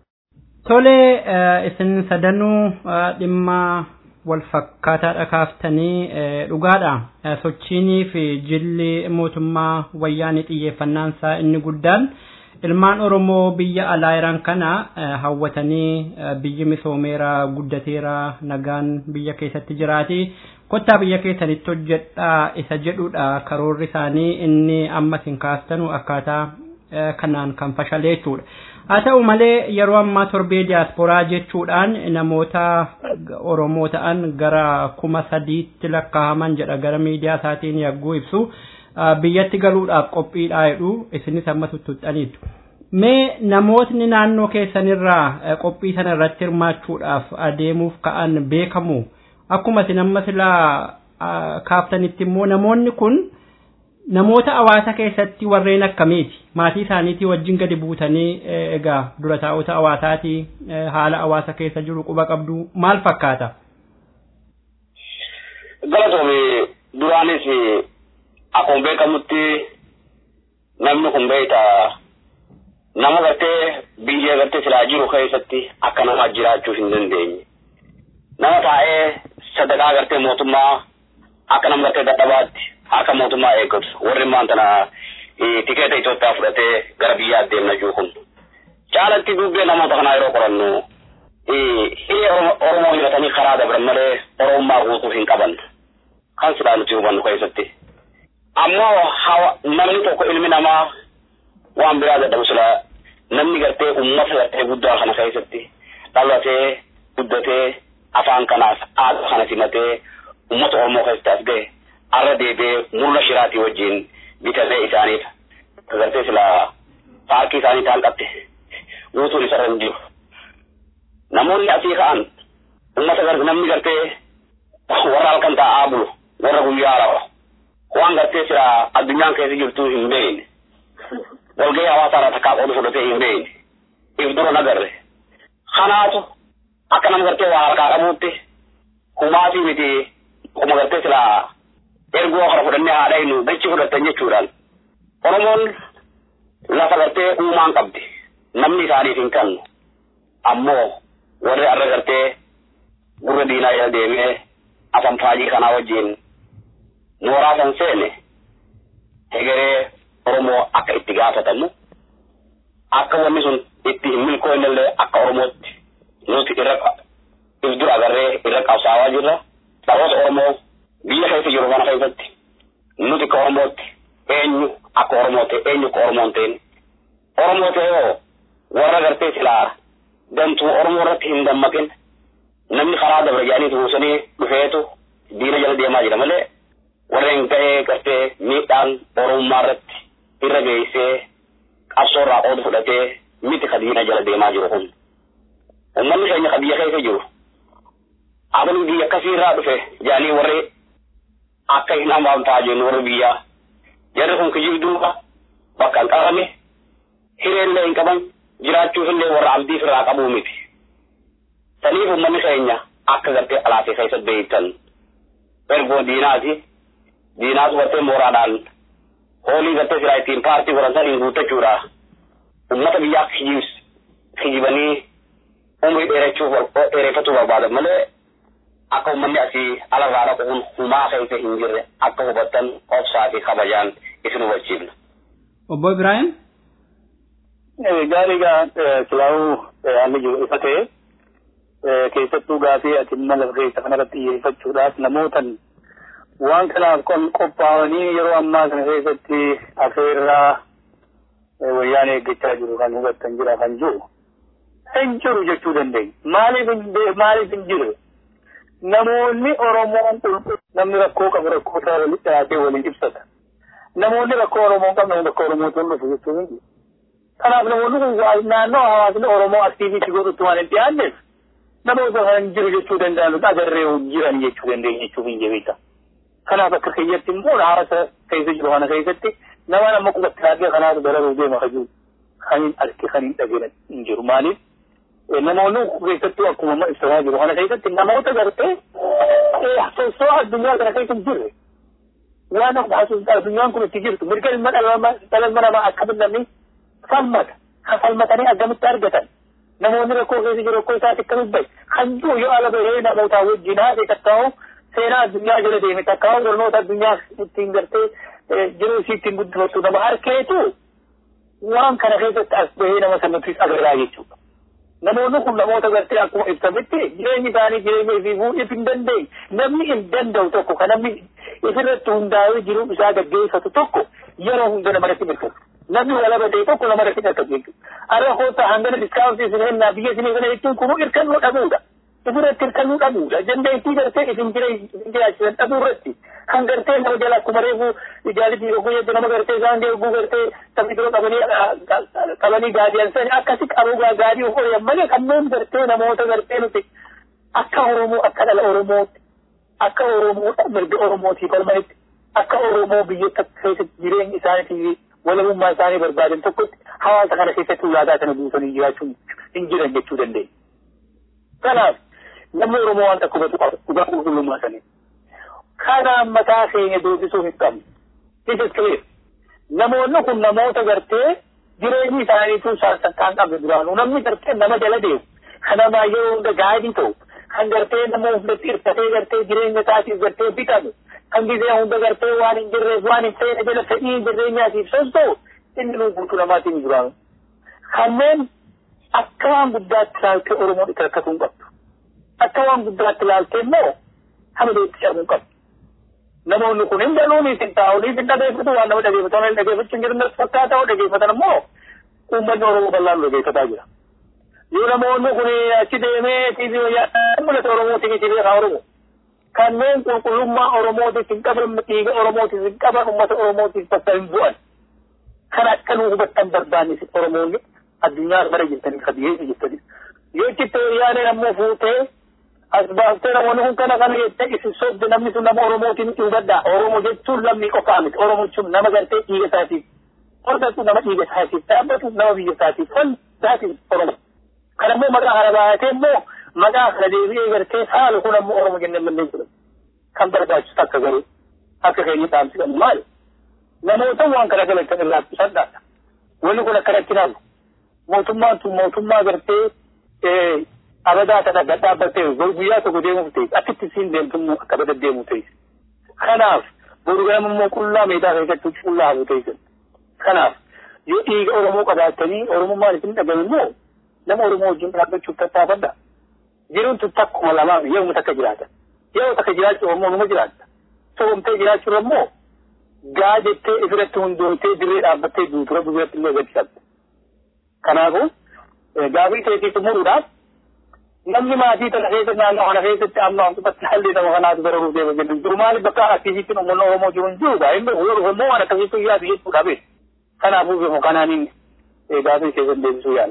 Tole isin sadanuu dhimma wal fakkaataadha kaaftanii dhugaadha. Sochiinii fi jilli mootummaa wayyaanii xiyyeeffannaan isaa inni guddaan ilmaan Oromoo biyya alaa jiran kana hawwatanii biyyi misoomeera guddateera nagaan biyya keessatti jiraati. Kottaa biyya keessanitti hojjedhaa isa jedhudha karoorri isaanii inni amma isin kaastanu akkaataa kanaan kan fashalee jechuudha. Haa ta'u malee yeroo ammaa torbee diyaasporaa jechuudhaan namoota Oromoo ta'an gara kuma sadiitti lakkaa'aman jedha gara miidiyaa isaatiin yagguu ibsu. biyyatti galuudhaaf qophiidhaa jedhu isinis amma tuttuxxaniitu. Mee namootni naannoo keessanirraa qophii sana irratti hirmaachuudhaaf adeemuuf ka'an beekamu akkuma isin amma silaa kaaftanitti immoo namoonni kun namoota hawaasa keessatti warreen akkamiiti maatii isaaniitii wajjin gadi buutanii egaa dura taa'ota hawaasaatii haala hawaasa keessa jiru quba qabdu maal fakkaata. Galatoome duraanis akkuma beekamutti namni kun beekta nama gartee biyya gartee silaa jiru keessatti akka namaa jiraachuu hin dandeenye. Nama taa'ee sadaqaa gartee mootummaa akka nama gartee dadhabaatti akka mootummaa eeggatu warri maantana tikeeta Itoophiyaa fudhatee gara biyyaa deemna jiru kun. Caalatti dubbee namoota kanaa yeroo qorannu hiree Oromoo hidhatanii karaa dabran malee Oromummaa guutuu hin qaban. Kan silaa nuti hubannu keessatti. Ammoo namni tokko ilmi namaa waan biraa dadhabu sila namni gartee uummata gartee guddaa kana keessatti dhalatee guddatee afaan kanaaf aadaa kana simatee uummata Oromoo keessatti as ga'e arra deebi'ee murna shiraatii wajjin bitatee isaaniif gartee sila paarkii isaanii taalqatte guutuun isarra hin jiru. Namoonni asii ka'an uummata namni gartee warra halkan taa'aa bulu warra guyyaa rawa waan gartee sila addunyaan keessa jirtu hin beekne. walgahii hawaasaa irraa takkaa qooduu fudhatee hin beekne if dura nagarre kanaatu akka nama gartee waa harkaa qabuutti humaatii miti kuma gartee silaa ergoo kana fudhannee haadha hin dachi fudhattan jechuudhaan oromoon lafa gartee uumaan qabdi namni isaaniif hin kennu ammoo warri arra gartee gurra diinaa jala deemee afan faajii kanaa wajjiin mooraa san seene hegeree Oromoo akka itti gaafatamu akka wanni sun itti hin milkoofnellee akka Oromootti nuti irra if dura agarree irra qabsaawaa jirra. Dharoota Oromoo biyya keessa jiru kana keessatti nuti akka Oromootti eenyu akka Oromoo ta'e eenyu akka Oromoon ta'in Oromoo ta'e hoo warra gartee silaa dantuu Oromoo irratti hin dammaqin namni karaa dabra jedhanii tuusanii dhufeetu diina jala deemaa jira malee warreen ga'ee gartee miidhaan Oromummaa irratti irra geessee qabsoo irraa qoodu fudhatee miti kadiina jala deemaa jiru kun. Uummanni keenya ka biyya keessa jiru. Abanii biyya akkasii irraa dhufe jedhanii warri akka hin hamaamtaa jennu warri biyyaa. Jarri kun kijibduuba bakka hin qabame hireellee hin qaban jiraachuuf illee warra abdii irraa qabuu miti. Saniif uummanni keenya akka gartee alaafee keessa beektan ergoo diinaati. Diinaatu gartee mooraadhaan hoolii gartee silaa ittiin paartii godhan saniin guuttachuudha. Uummata biyyaa kijibs kijibanii umrii dheerachuuf dheereffachuu barbaadan malee akka uummanni asii alarraa dhaquun humaa keessa hin jirre akka hubattan obsaa fi kabajaan isin hubachiifna. Obbo Ibrahim. Gaarii gaa silaa'uu haalli jiru ifa ta'e keessattuu gaafii ati mala keessa kanarratti xiyyeeffachuudhaaf namootan waan kanaaf qophaa'anii yeroo ammaa kana keessatti afeerraa wayyaan eeggachaa jiru kan hubattan jira kan jiru. Hin jiru jechuu dandeenya. Maaliif hin maaliif hin jiru? Namoonni Oromoon qulqulluu namni rakkoo qabu rakkoo isaa walitti dhiyaatee waliin ibsata. Namoonni rakkoo Oromoo qabu namni rakkoo Oromootu hin dhufu jechuu hin jiru. Kanaaf namoonni kun naannoo hawaasni Oromoo aktiiviitii godhutti waan hin dhiyaanneef namoota kan jiru jechuu danda'an agarree jiran jechuu dandeenya jechuu hin jebita. kanaaf akka keeyyatti immoo hawaasa keessa jiru kana keessatti nama nama qubatti dhaabee kanaatu dararuu deema kan jiru kan hin arge kan hin dhageenye hin jiru maaliif namoonni keessattuu akkuma ibsamaa jiru kana keessatti namoota gartee soosoo addunyaa kana keessa hin jirre waan addunyaan kun itti jirtu mirga ilma dhala namaa akkamitti namni falmata kan falmatanii akkamitti argatan namoonni rakkoo keessa jiru rakkoo isaati akkamitti bahe kan jiru yoo ala bahee namootaa wajjin haasee tattaa'u seenaa addunyaa jala deeme takkaa barnoota addunyaa ittiin gartee jiruu isii ittiin guddifattu nama harkeetu waan kana keessatti as bahee nama sanattis agarraa jechuudha. Namoonni kun namoota gartee akkuma ibsametti jireenyi isaanii jireenya ifii fuudhiif hin dandeenye namni hin danda'u tokko kan namni ifirratti hundaa'ee jiruu isaa gaggeeffatu tokko yeroo hunda namarratti mirkatu. Namni walaba ta'e tokko namarratti mirkatu jechuudha. Arra koota hangana diskaawuntii isin hennaa biyya isin kana jechuun kunuu hirkannoo dhabuudha. Ifirratti hirkannoo dhabuudha. Dandeettii gartee isin jiraachisan dhabuu irratti kan gartee nama jala akkuma reefu ijaalitii oguu jedhu nama gartee isaan oguu gartee sabni biroo qabanii qabanii gaadiyan sani akkasi qabu gaadii of hoyan malee kanneen gartee namoota gartee nuti akka Oromoo akka dhala Oromootti akka Oromoo mirga Oromootii falmanitti akka Oromoo biyyoota keessatti jireenya isaaniitii walabummaa isaanii barbaadan tokkotti hawaasa kana keessatti ulaagaa kana buusanii jiraachuun hin jiran jechuu dandeenya. Kanaaf namni Oromoo waan tokko hubatu qaba dhugaa qulqullummaa sanii. Kanaan mataa keenya doosisuu hin qabnu. This is clear. Namoonni kun namoota gartee jireenyi isaaniitu sassakkaan qabne duraanuu namni gartee nama jala deemu kan namaa yeroo hunda gaadii ta'u kan gartee nama hundatti hirkatee gartee jireenya isaatiif gartee bitamu kan gisee hunda gartee waan hin jirreef waan hin feene jala fedhii jireenyaatiif sosta'u inni nuu guutuu namaatiin hin duraanu. Kanneen akka waan guddaatti ilaaltee Oromoon itti rakkatu hin qabdu. Akka waan guddaatti ilaaltee immoo hamileetti cabuu hin qabdu. namoonni kun hin galuunis hin taa'unis hin dhageeffatu waan nama dhageeffatan hin dhageeffachuu hin jiran fakkaataa dhageeffatan immoo uummanni Oromoo bal'aan dhageeffataa jira. Yoo namoonni kun achi deemee tiivii wayyaa mul'ata Oromootiin itti beekaa Oromoo. Kanneen qulqullummaa Oromootiif hin qaban dhiiga Oromootiif hin qaban uummata Oromootiif bakka hin bu'an. Kan akka nu hubattan barbaannis Oromoonni addunyaa bara jirtanii kabiyyee jirtanii. Yoo itti wayyaaneen ammoo fuutee as baaftee namoonni kun kana kana jettee isin sobde namni sun nama Oromootiin itti hubadhaa. Oromoo jechuun lammii qofaa miti. Oromoo jechuun nama gartee dhiiga isaatiif hordatu nama dhiiga isaatiif dhaabbatu nama biyya isaatiif faldaatiif Oromo. Kan ammoo maqaa kana baay'atee immoo maqaa kana deebi'ee gartee saalu kun ammoo Oromo jennee manneen jedhamu. Kan barbaachisu akka garuu akka keenya dhaamsi qabu maali? Namoota waan kana galatan irraa qusadhaadha. Wanni kun akkanatti naamu. Mootummaan tun mootummaa gartee abadaa kana gad dhaabbattee guyyaa tokko deemuuf ta'e akkitti siin deemtu akka bada deemu ta'e. Kanaaf boru ganama immoo qullaa meedaa keessatti qullaa hafu ta'e. Kanaaf yoo dhiiga Oromoo qabaattanii Oromummaan isin dhagame immoo nama Oromoo wajjin dhaabbachuuf tattaafadha. Jiruun tun takkuma lamaan yeroo takka jiraata. Yeroo takka jiraachuu Oromoo numa jiraatta. Soomtee jiraachuurra immoo gaa jettee ifirratti hundoomtee dirree dhaabbattee duutura duratti illee agarsiisatta. Kanaafuu gaafii teetii xumuruudhaaf namni maatii tana keessa naannoo kana keessatti amma akkubatti haalli nama kanaatu bararuuf deema jennu jiru maaliif bakka aktiviitti uummanni Oromoo jiru hin jiru gaa hin beeku yoo dhufe immoo waan akkasiitu yaadu jechuudha beeku. Kanaafuu beeku kanaaniin gaafii keessatti deebisuu yaala.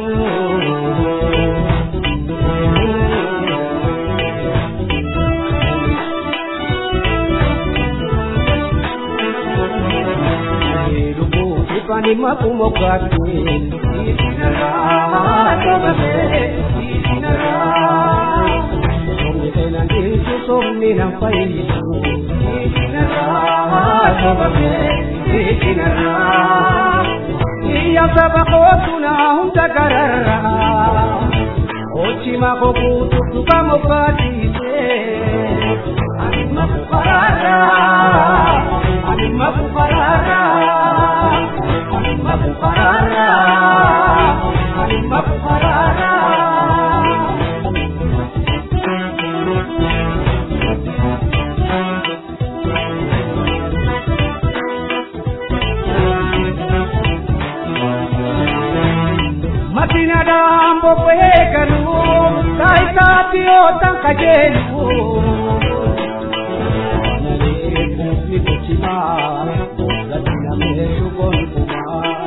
Pani makumo kati, isinara, tobabe, isinara. Somni tena ndisu, somni na faisu, isinara, tobabe, isinara. Iya sabako tuna hunda karara, ochi mako kutu tuka mokati se. Anima kuparara, anima kuparara. Makuparara, makuparara. Matina dambo pekanu, taita pio tankajenu. Nale kufi kuchima, latina mesu konpuma.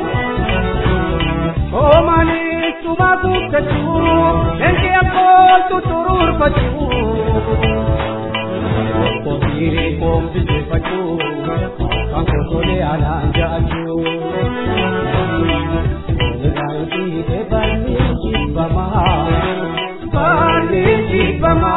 Omani sumagukkatu, enke akkol tutururfatu. Kotiire kombisifatu, kan kotole alaan jaatu. Niraayi deebanni jibbama, baanni jibbama.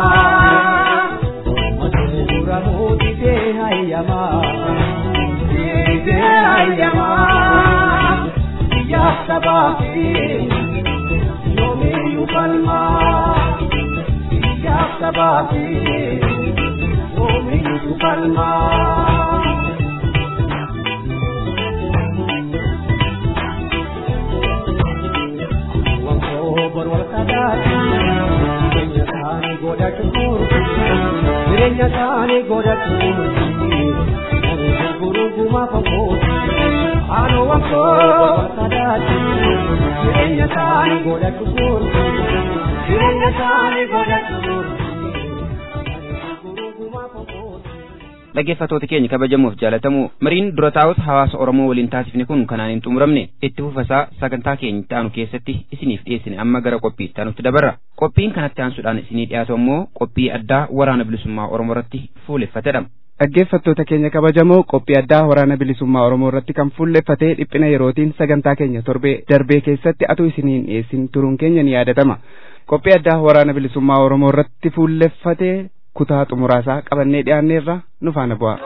Matee dura mootitee hayyama, dhiitee hayyama. Biyyaaf sabaafi yoomiyyuu falma. Biyyaaf sabaafi yoomiyyuu falma. Wankoo bor wal qadaati jireenya isaanii godhachuun jireenya isaanii godhachuun namni gurguruu gumaa fagooti. Ano wankoo sadaati jireenya isaanii godhachuun jireenya isaanii godhachuun. dhaggeeffatoota keenya kabajamuuf jaalatamu mariin dura taa'utu hawaasa oromoo waliin taasifne kun kanaan hin xumuramne itti fufasaa sagantaa keenya taanu keessatti isiniif dhiyeessine amma gara qophii taanutti dabarra qophiin kanatti aansuudhaan isinii dhiyaatu ammoo qophii addaa waraana bilisummaa oromoo irratti fuuleffatedha dhaggeeffattoota keenya kabajamoo qophii addaa waraana bilisummaa oromoo irratti kan fuulleffatee dhiphina yerootiin sagantaa keenya torbee darbee keessatti atu isiniin dhiyeessin turuun keenya ni yaadatama qophii addaa waraana bilisummaa oromoo irratti fuulleffatee kutaa xumuraasaa qabannee dhiyaanneerra nu faana bu'a.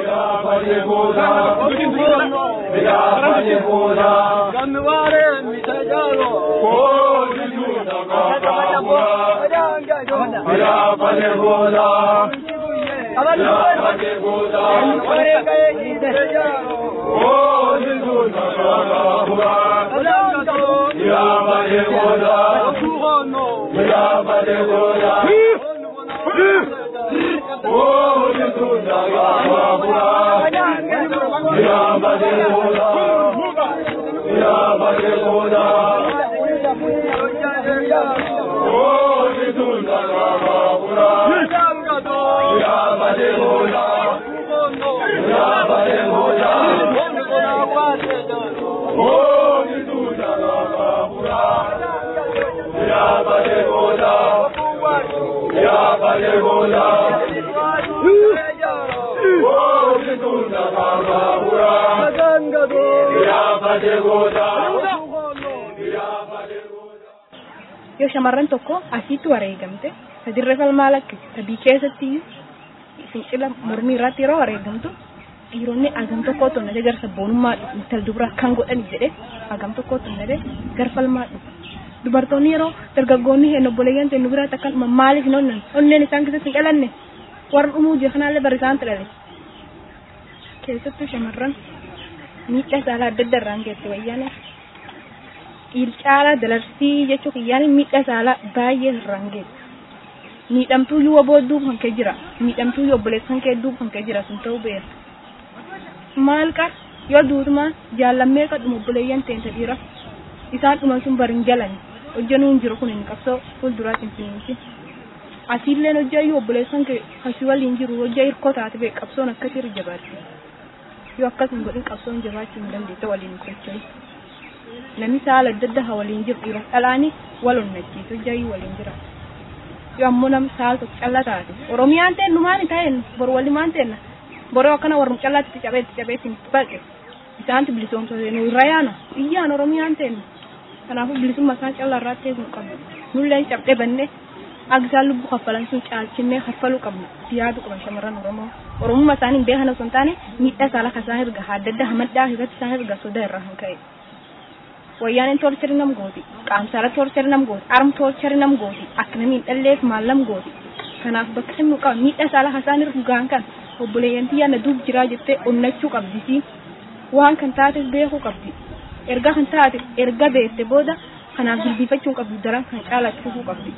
yoo shamarran tokko asitti wareegamte sadirra falmaa lakkise sadii keessatti fincila mormii irratti yeroo wareegamtu dhiironni agam tokko tonnate gara sabboonummaa dhufu intal dubra kan godhani jedhe agam tokko tonnate gara falmaa dhufu dubartoonni yeroo dargaggoonni hin obboleeyyan ta'e nu biraatti akkanuma maaliif hin onnan onneen isaan keessatti hin dhalanne warra dhumuu jiru kanaallee bari isaan dhale keessattuu shamarran miidhaa saalaa adda adda irraan geesse wayyaane ilcaalaa dalarsii jechuu kiyyaan miidhaa saalaa baay'ee irraan geesse miidhamtuu yoo boodduu kan kee jira miidhamtuu yoo obboleessan kee duub kan kee jira sun ta'uu beera maal qar yoo duutumaan jaallammee kadhuma obboleeyyan teenta dhiira isaan dhuman sun barin jalani hojjanuu hin jiru kun hin qabsoo fuulduraatiin finiinsi asiilleen hojjayyuu obboleessan kee kasii waliin jiru hojja hirkoo taate bee qabsoon akkasii irra jabaatti yoo akkas hin godhin qabsoon jabaachuu hin dandeessa waliin socho'u namni saala adda addaa waliin jiru dhiira dhalaanii wal onnachiisu hojjayyuu waliin jira yoo ammoo namni saala tokko calla taate oromiyaan ta'e numaan ta'een bor wali maan ta'enna boroo akkana warrum callaatti cabeetti cabeetti baqe isaanti bilisoomsate nu irra yaana iyyaan oromiyaan ta'enna kanaafuu bilisummaa isaan callaa irraa ta'e kun qabna nulleen cabdee banne agisaan lubbuu kaffalan sun caalchinnee kaffaluu qabna yaadu qaban shamarran oromoo oromummaa isaanii hin beekan osoo hin taane miidhaa saala kasaan erga adda addaa hamaddaa irratti isaan erga sodaa irraa kan ka'e. Wayyaanin toorchari nam gooti qaamsaala toorchari nam gooti arm toorchari nam gooti akka namni hin dhalleef maal nam gooti kanaaf bakka inni qaba miidhaa saala kasaan irra dhugaan kan obboleeyyantii yaadna duub jiraa jettee onnachuu qabdisi waan kan taate beekuu qabdi erga kan taate erga beekte booda kanaaf jilbiifachuu qabdi daran kan caalachiisuu qabdi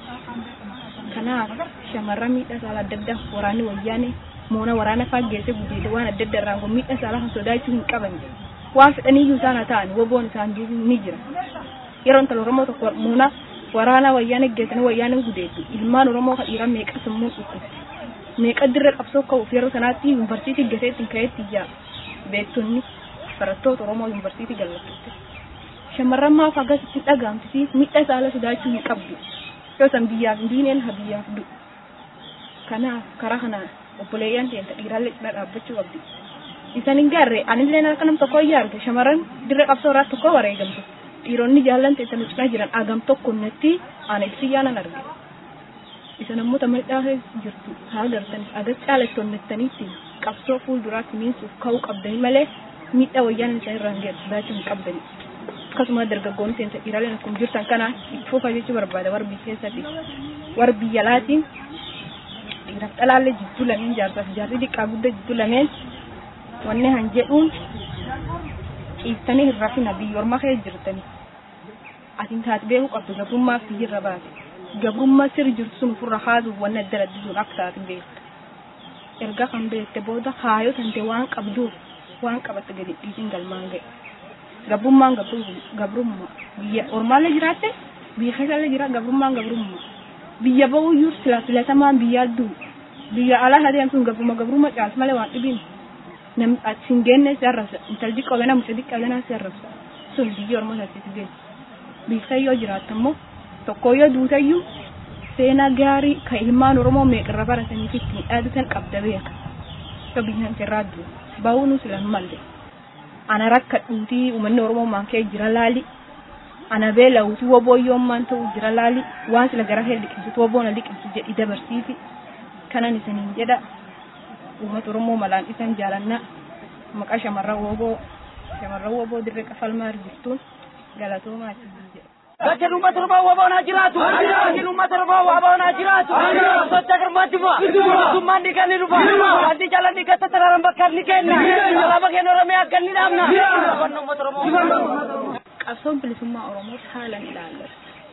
kanaaf shamarran miidhaa saala adda addaa waraanni wayyaane moona waraana faaggeesse gudeete waan adda addaa irraan kun miidhaa saala kan sodaachuu hin qaban waan fedhaniyyuu isaan haa ta'an woboon isaan duubu ni jira yeroo intala oromoo tokko moona waraana wayyaane geessanii wayyaane gudeetu ilmaan oromoo kan dhiiraa meeqa sammuu dhukkubse meeqa dirra qabsoo ka'uuf yeroo sanaatti yuunivarsiitii gaseetti ka'eetti ijaa beektonni barattoota oromoo yuunivarsiitii gallattute shamarran maaf akkasitti dhagaamtisi miidhaa saala sodaachuu hin qabdu yoo san biyyaaf diineen ha biyyaaf du kanaaf karaa kanaan obboleeyyan teenta dhiiraallee cina dhaabbachuu qabdi isan hin gaarre anillee harka nam tokko ijaarte shamarran dirra qabsoo irraa tokko wareegamtu dhiironni jaallan teenta nu cina jiran agam tokko natti ana ibsiyyaanan arge isan ammoo tamadhaa jirtu haa gartan agar caalattonnettaniitti qabsoo fuulduraatti miinsuuf ka'uu qabdani malee miidhaa wayyaan isaan irraan geessu sodaachuu hin qabdani akkasuma dargaggoonni seensa dhiiraaleen akkuma jirtan kana itti fufa jechuu barbaada warbi keessatti warbi jalaatiin dhiiraaf dhalaallee jidduu lameen jaarsaaf jaarri xiqqaa guddaa jidduu lameen wanni han jedhuun ciistanii hin rafina biyyoorma kee jirtanii atiin taate beekuu qabdu gabrummaaf biyyirra baate gabrummaa sirri jirtu sun ofirra haasuuf wanni adda addisuun akka taate beekta erga kan beekte booda haayoo tante waan qabduuf waan qabatte gadi dhiisin galmaan ga'e gabrummaan gabrummaa biyya ormaallee jiraatte biyya keessallee jira gabrummaan gabrummaa biyya ba'uyyuu sila filatamaan biyya adduu biyya alaa hadeen sun gabruma gabrummaa caas malee waan dhibiin nam sin geenne si arrabsa intalli qabena mucaa xiqqaa si arrabsa sun biyya ormoo sasitti geessu biyya yoo jiraatte immoo tokko yoo duutayyuu seenaa gaarii kan ilmaan oromoo meeqarra baratanii fi ittiin dhaadatan qabda beeka akka biyya irraa jiru bahuu nu sila malle ana rakka dhuutii uummanni oromoo maan kee jira laali ana beela'uuti woboyyoommaan ta'u jira laali waan sila gara kee liqimsitu woboona liqimsi jedhi dabarsiisi kanan isiniin jedha uummata oromoo malaan isan jaalanna maqaa shamarran woboo shamarran woboo dirree qafalmaa jirtuun galatoomaa isin jedha. Gajeen uummata Oromoo waboon haa jiraatu. Gajeen uummata Oromoo waboon haa jiraatu. Socha garmaatti bu'a. Mootummaan ni kan ni dhufa. Wanti jala ni gata sararaan bakka ni kenna. Alaabaa keenya Oromiyaa akka ni dhaabna. Qonna uummata Oromoo. Qabsoon bilisummaa Oromoo haalan ilaallatu.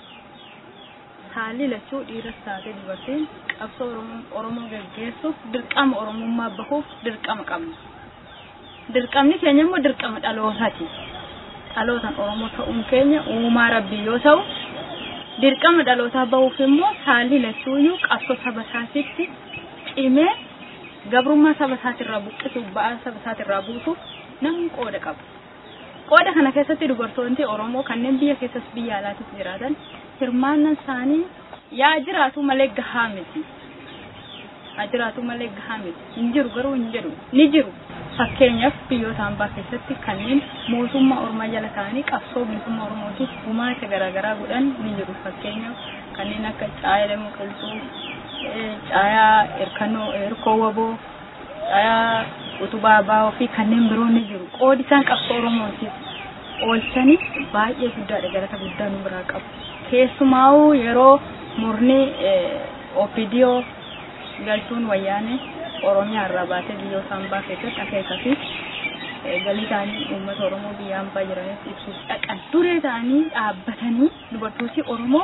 Haalli lachuu dhiiras taatee dubartiin qabsoo Oromoo gaggeessuuf dirqama Oromummaa bahuuf dirqama qabna. Dirqamni keenya immoo dirqama dhalootaati. dhalootan Oromoo ta'uun keenya uumaa rabbii yoo ta'u dirqama dhalootaa bahuuf immoo haalli lachuuyyuu qabsoo saba isaatitti cimee gabrummaa saba isaatirraa buqqisuuf ba'aa saba isaatirraa buusuuf namni qooda qaba. Qooda kana keessatti dubartoonni Oromoo kanneen biyya keessas biyya alaatis jiraatan hirmaannaan isaanii yaa jiraatu malee gahaa miti. Haa jiraatu malee gahaa miti. Hin jiru garuu hin jedhu ni jiru. fakkeenyaaf biyyoota hambaa keessatti kanneen mootummaa ormaa jala ta'anii qabsoo bilisummaa oromootiif gumaacha garaagaraa godhan ni jiru fakkeenyaaf kanneen akka caayaa damuu qilxuu caayaa hirkannoo hirkoo waboo caayaa utubaa baa'oo fi kanneen biroo ni jiru qoodi isaan qabsoo oromootiif oolchanii baay'ee guddaadha galata guddaa nu biraa qabu keessumaa'uu yeroo murni opidiyoo galtuun wayyaanee oromiyaa irraa baatee biyyoota hambaa keessatti akeekaa fi galii isaanii uummata oromoo biyya hambaa jiranitti ibsuuf dhaqan duree ta'anii dhaabbatanii dubartooti oromoo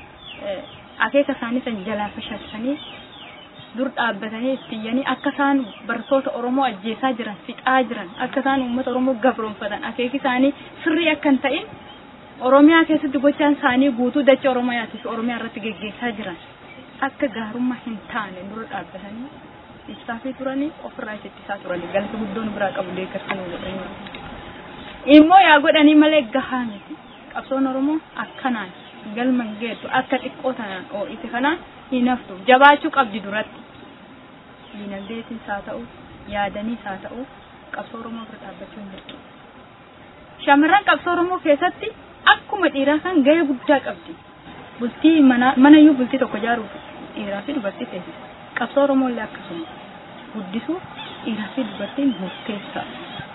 akeeka isaanii san jalaa fashasanii dur dhaabbatanii ittiyyanii akka isaan bartoota oromoo ajjeesaa jiran fixaa jiran akka isaan uummata oromoo gabroonfatan akeeki isaanii sirrii akka hin ta'in oromiyaa keessatti gochaan isaanii guutuu dachee oromiyaatii fi oromiyaa irratti geggeessaa jiran akka gaarummaa hin taane dura dhaabbatanii ibsaa fi turanii ofirraa ittisaa turanii galata guddoon biraa qabu deeggarsa nu godhanii immoo yaa godhanii malee gahaa miti qabsoon oromoo akkanaan galma geeddu akka xiqqoo tanaan oo'ite kanaan hin haftu jabaachuu qabdi duratti diinagdeetiis haa ta'u yaadaniis haa ta'u qabsoo oromoo bira dhaabbachuu hin jirtu shamarran qabsoo oromoo keessatti akkuma dhiiraa kan gahee guddaa qabdi bultii manayyuu bultii tokko ijaaruuf dhiiraa fi dubartii teessisa qabsoo oromoo illee akkasuma guddisuuf dhiiraa fi dubartiin murteessaa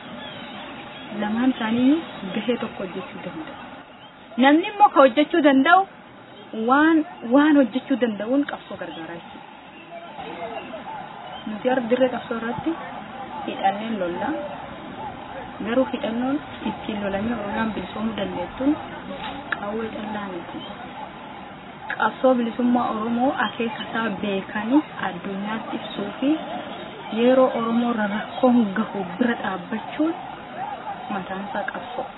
lamaan isaaniiyyuu gahee tokko hojjechuu danda'u namni immoo ka hojjechuu danda'u waan waan hojjechuu danda'uun qabsoo gargaaraa jechuudha nuti har'a dirree qabsoo irratti hidhanneen lollaa garuu hidhannoon ittiin lolamee oromiyaan bilisoomuu dandeettuun qawwee callaa miti qabsoo bilisummaa oromoo akeekasaa beekanii addunyaatti ibsuu fi yeroo oromoo irra rakkoon gahu bira dhaabbachuun mataan isaa qabsoo.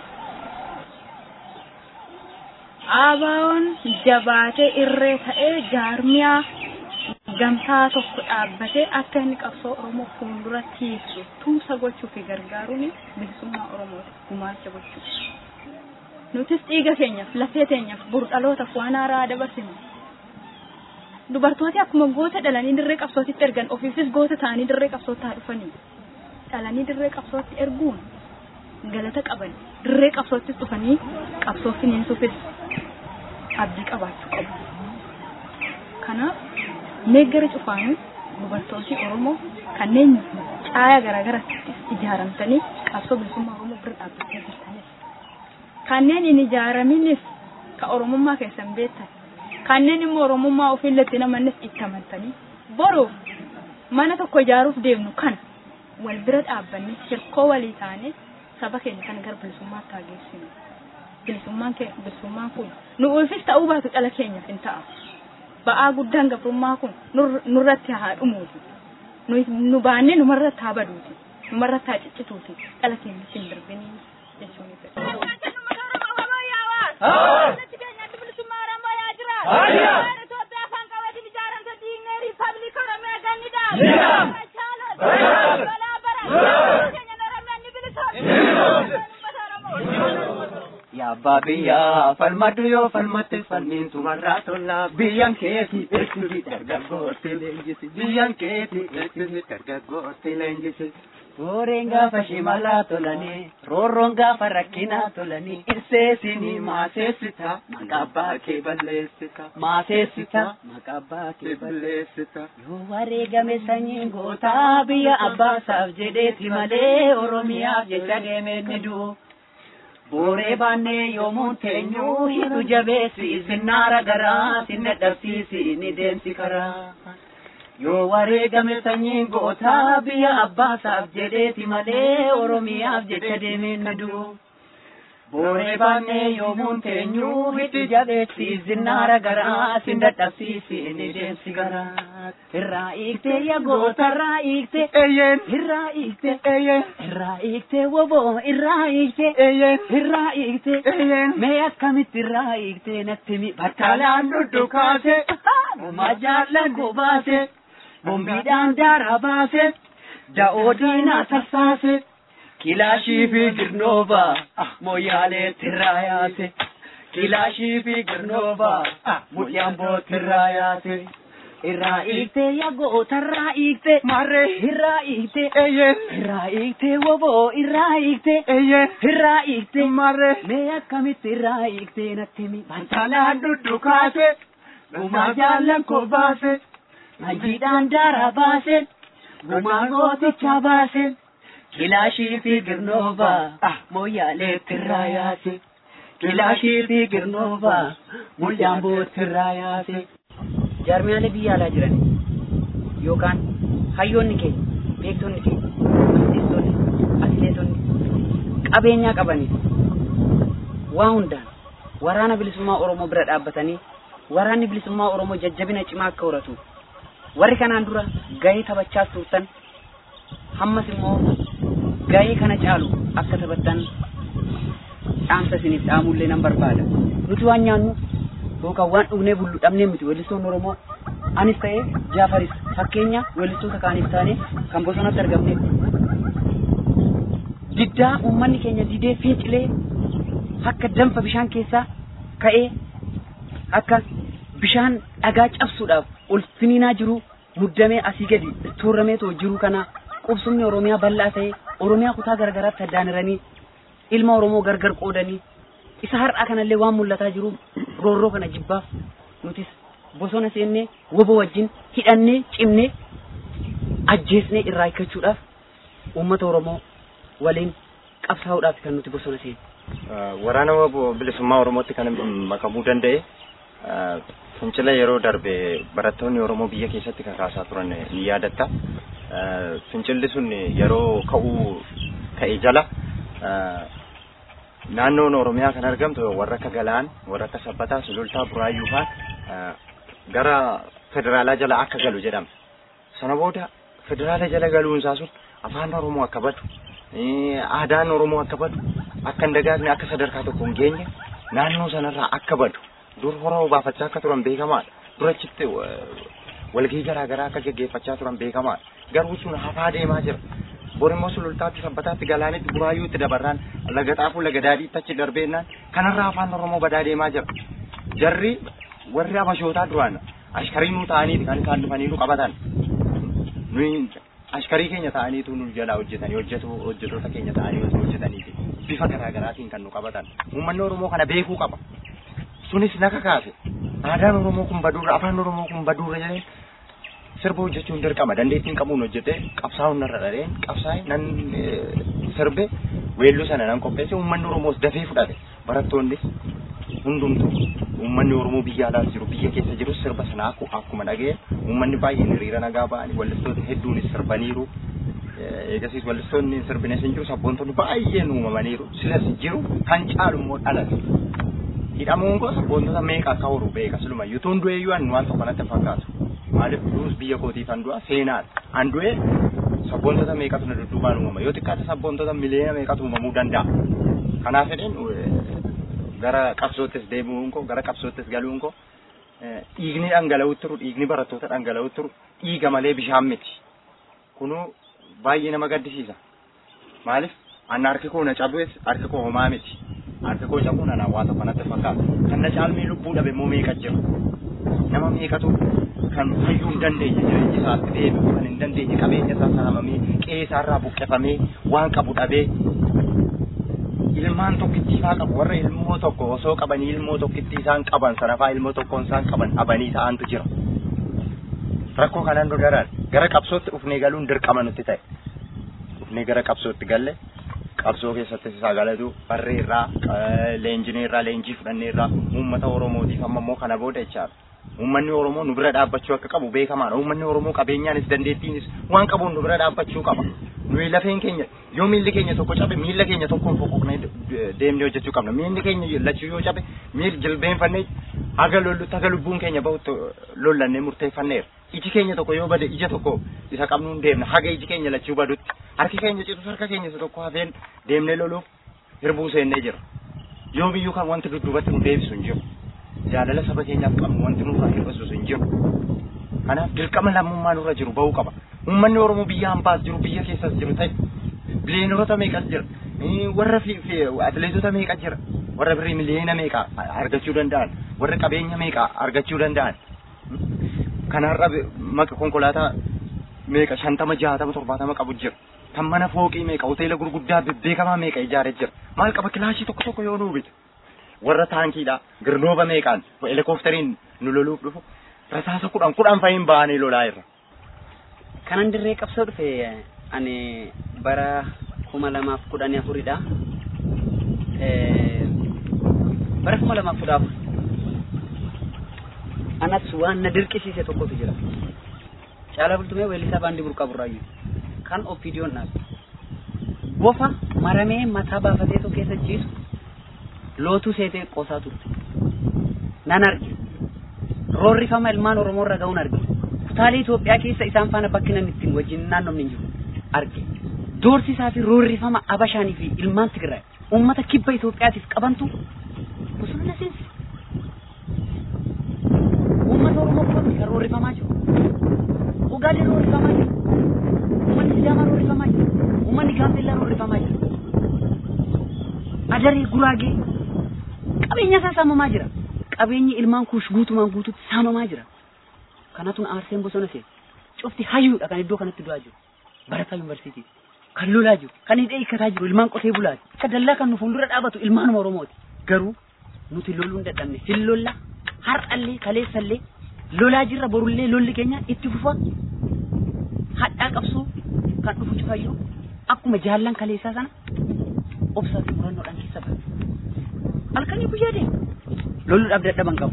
Abaawoon jabaatee irree ta'ee jaarmiyaa gamtaa tokko dhaabbatee akka inni qabsoo oromoo fuulduratti ibsu tumsa gochuu fi gargaaruun bilisummaa oromooti gumaacha gochuu. nutis dhiiga keenyaaf lafee teenyaaf buru dhalootaaf waan haaraa dabarsinu. Dubartooti akkuma goota dhalanii dirree qabsootitti ergan ofiifis goota ta'anii dirree qabsootti haa dhufanii. Dhalanii dirree qabsootti erguun galata qaban dirree qabsoottis dhufanii qabsoo finiinsuufis abdii qabaachuu qabu. Kanaaf meeggara cufaanii dubartooti Oromoo kanneen caayaa garaagaratti ijaaramtanii qabsoo bilisummaa Oromoo bira dhaabbachaa jirtanidha. kanneen hin ijaaraminis ka oromummaa keessan beektan kanneen immoo oromummaa ofiillatti namannis itti amantanii boruuf mana tokko ijaaruuf deemnu kana wal bira dhaabbanne hirkoo walii taane saba keenya kana gara bilisummaatti haa geessinu. Bilisummaan bilisummaan kun nu ulfis ta'uu baatu dhala keenyaaf hin ta'a. Ba'aa guddaan gabrummaa kun nurratti haa dhumuuti. Nu baannee numarratti haa baduuti. Numarratti haa ciccituuti. Dhala keenyatti hin darbinii jechuun fedha. የአባ abbaa biyyaa falmadhu yoo falmatte falmiin tumarraa tolla biyyan keeti eegsisi dargaggootti leenjisi biyyan keeti eegsisi dargaggootti leenjisi. Booreen gaafa shimalaa tolanii, roorroon gaafa rakkinaa tolanii, irseesinii maaseessita, maqabbaa kee balleessita, maaseessita, maqabbaa kee balleessita. Yoo wareegame sanyiin gootaa biyya abbaasaaf jedheeti malee Oromiyaaf jecha deemee ni du'u. Booree baannee yoomuun teenyuu hidhu jabeessi sinnaara garaa sinna dhabsiisi ni deemsi karaa. Yoo wareegame sanyiin gootaa biyya abbaasaaf jedheeti malee Oromiyaaf jecha deemee ni du'u. Booree baannee yoomuun teenyuu hidhu jabeessi sinnaara garaa sin dadhabsiisi ni deemsi garaa. Irraa hiiktee yaa goota irraa hiiktee eeyyeen irraa hiiktee eeyyeen irraa hiiktee woboo irraa hiiktee eeyyeen irraa hiiktee eeyyeen mee akkamitti irraa hiiktee natti mi battaalaan duddukaase gumaa jaallan kubaase. bombiidhaan daara baase da'oo diinaa sassaase kilaashii fi girnoova mooyaalee tirraa yaase kilaashii fi girnoova mulyaan bootirraa yaase. Irraa hiiktee yagoota irraa hiiktee marree irraa hiiktee eeyyeen irraa hiiktee woboo irraa hiiktee eeyyeen irraa hiiktee marree mee akkamitti irraa hiiktee natti mi bantaalaan duddukaase gumaa jaallan koo baase. Majiidhaan daara baase, gumaa gooticha baase, kilaashii fi girnoova, mooyaalee tirraa yaase. Kilaashii fi girnoova, mulyaan bootirraa yaase. Jaarmiyaalee biyya alaa jiran yookaan hayyoonni keenya, beektonni keenya, artistoonni, atileetonni qabeenyaa qabanii waa hundaan waraana bilisummaa Oromoo bira dhaabbatanii waraanni bilisummaa Oromoo jajjabina cimaa akka horatu warri kanaan dura gahee taphachaas turtan hammas immoo gahee kana caalu akka taphattan dhaamsa isiniif dhaamullee nan barbaada nuti waan nyaannu yookaan waan dhugnee bullu dhabnee miti weellistoonni Oromoo anis ta'ee Jaafaris fakkeenya weellistoota kaaniif taane kan bosonatti argamne diddaa uummanni keenya didee fincilee akka danfa bishaan keessaa ka'ee akka bishaan dhagaa cabsuudhaaf ol finiinaa jiru muddamee asii gadi tuurameetoo jiru kana qubsumni Oromiyaa bal'aa ta'e Oromiyaa kutaa garagaraatti addaan ilma Oromoo gargar qoodanii isa har'aa kanallee waan mul'ataa jiru roorroo kana jibbaaf nutis bosona seennee wobo wajjin hidhannee cimnee ajjeesnee irraa hiikkachuudhaaf uummata Oromoo waliin qabsaa'uudhaaf kan nuti bosona seenne. Waraana waboo bilisummaa Oromootti kan makamuu danda'e fincila yeroo darbe barattoonni Oromoo biyya keessatti kakaasaa turan ni yaadatta. Fincilli sun yeroo ka'uu ka'e jala naannoon Oromiyaa kan argamtu warra akka Galaan, warra akka Sabbataa, Sulultaa, Buraayyuu fa'aa gara federaalaa jala akka galu jedhama. Sana booda federaala jala galuunsaa sun afaan Oromoo akka badu, aadaan Oromoo akka badu, akka hin dagaagne akka sadarkaa tokko hin geenye naannoo sanarraa akka badu dur horoo baafachaa akka turan beekamaadha. Durachitti walgahii garaa garaa akka geggeeffachaa turan beekamaadha. Garuu sun hafaa deemaa jira. Bor immoo sulultaatti sabbataatti galaanitti buraayyuutti dabarraan laga xaafuu laga daadhiitti achi darbeennaan kanarraa afaan Oromoo badaa deemaa jira. Jarri warri abashootaa duraan ashkarii nuu ta'aniiti kan isaan dhufanii nu qabatan. Nuyi ashkarii keenya ta'aniitu nu jalaa hojjetanii hojjetu hojjetoota keenya ta'anii hojjetaniiti. Bifa garaa garaatiin kan nu qabatan. Uummanni Oromoo kana beekuu qaba. Sunis naka kaase. Aadaan Oromoo kun baduurra afaan Oromoo kun baduurra jedhee sirba hojjechuun dirqama dandeettiin qabuun hojjetee qabsaa'uun narra dhaleen qabsaa'e nan sirbe weelluu sana nan qopheesse uummanni Oromoos dafee fudhate barattoonnis hundumtu uummanni Oromoo biyya alaa jiru biyya keessa jiru sirba sana akkuma dhaga'e uummanni baay'een hiriira nagaa ba'anii wallistoota hedduunis sirbaniiru. Eegasiis wallistoonni sirbines hin jiru sabboontonni baay'een uumamaniiru silas jiru kan caalu immoo dhalate. Hidhamuun koo sabboontota meeqa akka horu beeka siluma yutuun du'e iyyuu waan tokko natti fakkaatu. Maaliif duus biyya kootii kan du'a seenaadha. An du'e sabboontota meeqatu na dudduubaan uumama yoo xiqqaate sabboontota miliyoona meeqatu uumamuu danda'a. Kanaaf jedheen gara qabsoottis deebi'uun koo gara qabsoottis galuun koo dhiigni dhangala'uutti turu dhiigni barattoota dhangala'uutti turu dhiiga malee bishaan miti. Kunuu baay'ee nama gaddisiisa. Maaliif anna harki koo na cabees harki koo homaa miti. harka koo cabuun anaa waa tokko natti fakkaata kan na caalmee lubbuu dhabe immoo meeqa jira nama meeqatu kan fayyuu hin dandeenye jireenya isaatti deebi'uu kan hin dandeenye qabeenya isaa saamamee qe'ee isaarraa buqqifamee waan qabu dhabee ilmaan tokkittiifaa qabu warra ilmoo tokko osoo qabanii ilmoo tokkitti isaan qaban sanafaa ilmoo tokkoon isaan qaban dhabanii ta'antu jira. Rakkoo kanaan nu daran gara qabsootti dhufnee galuun dirqama nutti ta'e. Dhufnee gara qabsootti galle qabsoo keessatti isaa galatu barree irraa leenjinee irraa leenjii fudhannee irraa uummata Oromootiif amma immoo kana booda jechaadha. Uummanni Oromoo nu bira dhaabbachuu akka qabu beekamaadha. Uummanni Oromoo qabeenyaanis dandeettiinis waan qabuun nu bira dhaabbachuu qaba. Nuyi lafeen keenya yoo miilli keenya tokko cabe miilla keenya tokkoon foqoqnee deemnee hojjechuu qabna. Miilli keenya lachuu yoo cabe miil jilbeenfannee haga lollutti haga lubbuun keenya bahutti lollannee murteeffanneera. Iji keenya tokko yoo bade ija tokko isa qabnuun deemna haga iji keenya lachuu badutti. Harki keenya citus harka keenya isa tokko hafeen deemnee loluuf hirbuu seennee jira. Yoo biyyuu kan wanti dudduubatti nu deebisu hin jiru. Jaalala saba keenyaaf qabnu wanti nurraa hir'isus hin jiru. Kanaaf dirqama lammummaa nurra jiru bahuu qaba. Uummanni Oromoo biyya hambaas jiru biyya keessas jiru ta'e biliyeenota meeqas jira. Warra atileetota meeqa jira. Warra birrii miliyoona meeqa argachuu danda'an. Warra qabeenya meeqa argachuu danda'an. Kanarra maka konkolaataa meeqa shantama jaatama torbaatama qabu jira. Kan mana fooqii meeqa hoteela gurguddaa beekamaa meeqa ijaaree jira. Maal qaba kilaashii tokko tokko yoo nuu bite. Warra taankiidha. Girnooba meeqaan helikooftariin nu loluuf dhufu. Rasaasa kudhan kudhan fa'iin ba'anii lolaa irra. kanan dirree qabsoo dhufe ani bara kuma lamaaf kudhanii afuridha bara kuma lamaaf kudha afur anas waan na dirqisiise tokkotu jira caalaa bultumee weellisaa baandii burqaa burraayyuu kan ofiidiyoon dhaab bofa maramee mataa baafateetu keessa ciisu lootuu seetee qoosaa turte nan arge roorrifama ilmaan oromoo irra ga'uun arge kutaalee Itoophiyaa keessa isaan faana bakki namni ittiin wajjin naannofni hin jiru arge. Doorsisaa fi roorrifama Abashaanii fi ilmaan Tigraay uummata kibba Itoophiyaatiif qabantu bosona seensi. Uummata Oromoo qofatti kan roorrifamaa jiru. Ugaalee roorrifamaa jiru. Uummanni Sidaamaa roorrifamaa jiru. Uummanni Gaambeellaa roorrifamaa jiru. Adaree Guraagee qabeenya isaa saamamaa jira. Qabeenyi ilmaan kuush guutumaan guututti saamamaa jira. kanatun aarseen bosona seen cufti hayyuudha kan iddoo kanatti du'aa jiru barataa yuunivarsiitii kan lolaa jiru kan hidhee hiikkataa jiru ilmaan qotee bulaati akka dallaa kan nu fuuldura dhaabatu ilmaanuma oromooti garuu nuti loluu hin dadhabne hin lolla har'allee kaleessallee lolaa jirra borullee lolli keenya itti fufa hadhaa qabsoo kan dhufu cufayyuu akkuma jaallan kaleessaa sana obsaa fi murannoodhaan keessa bara halkanii guyyaa deema lolluudhaaf dadhaban qabu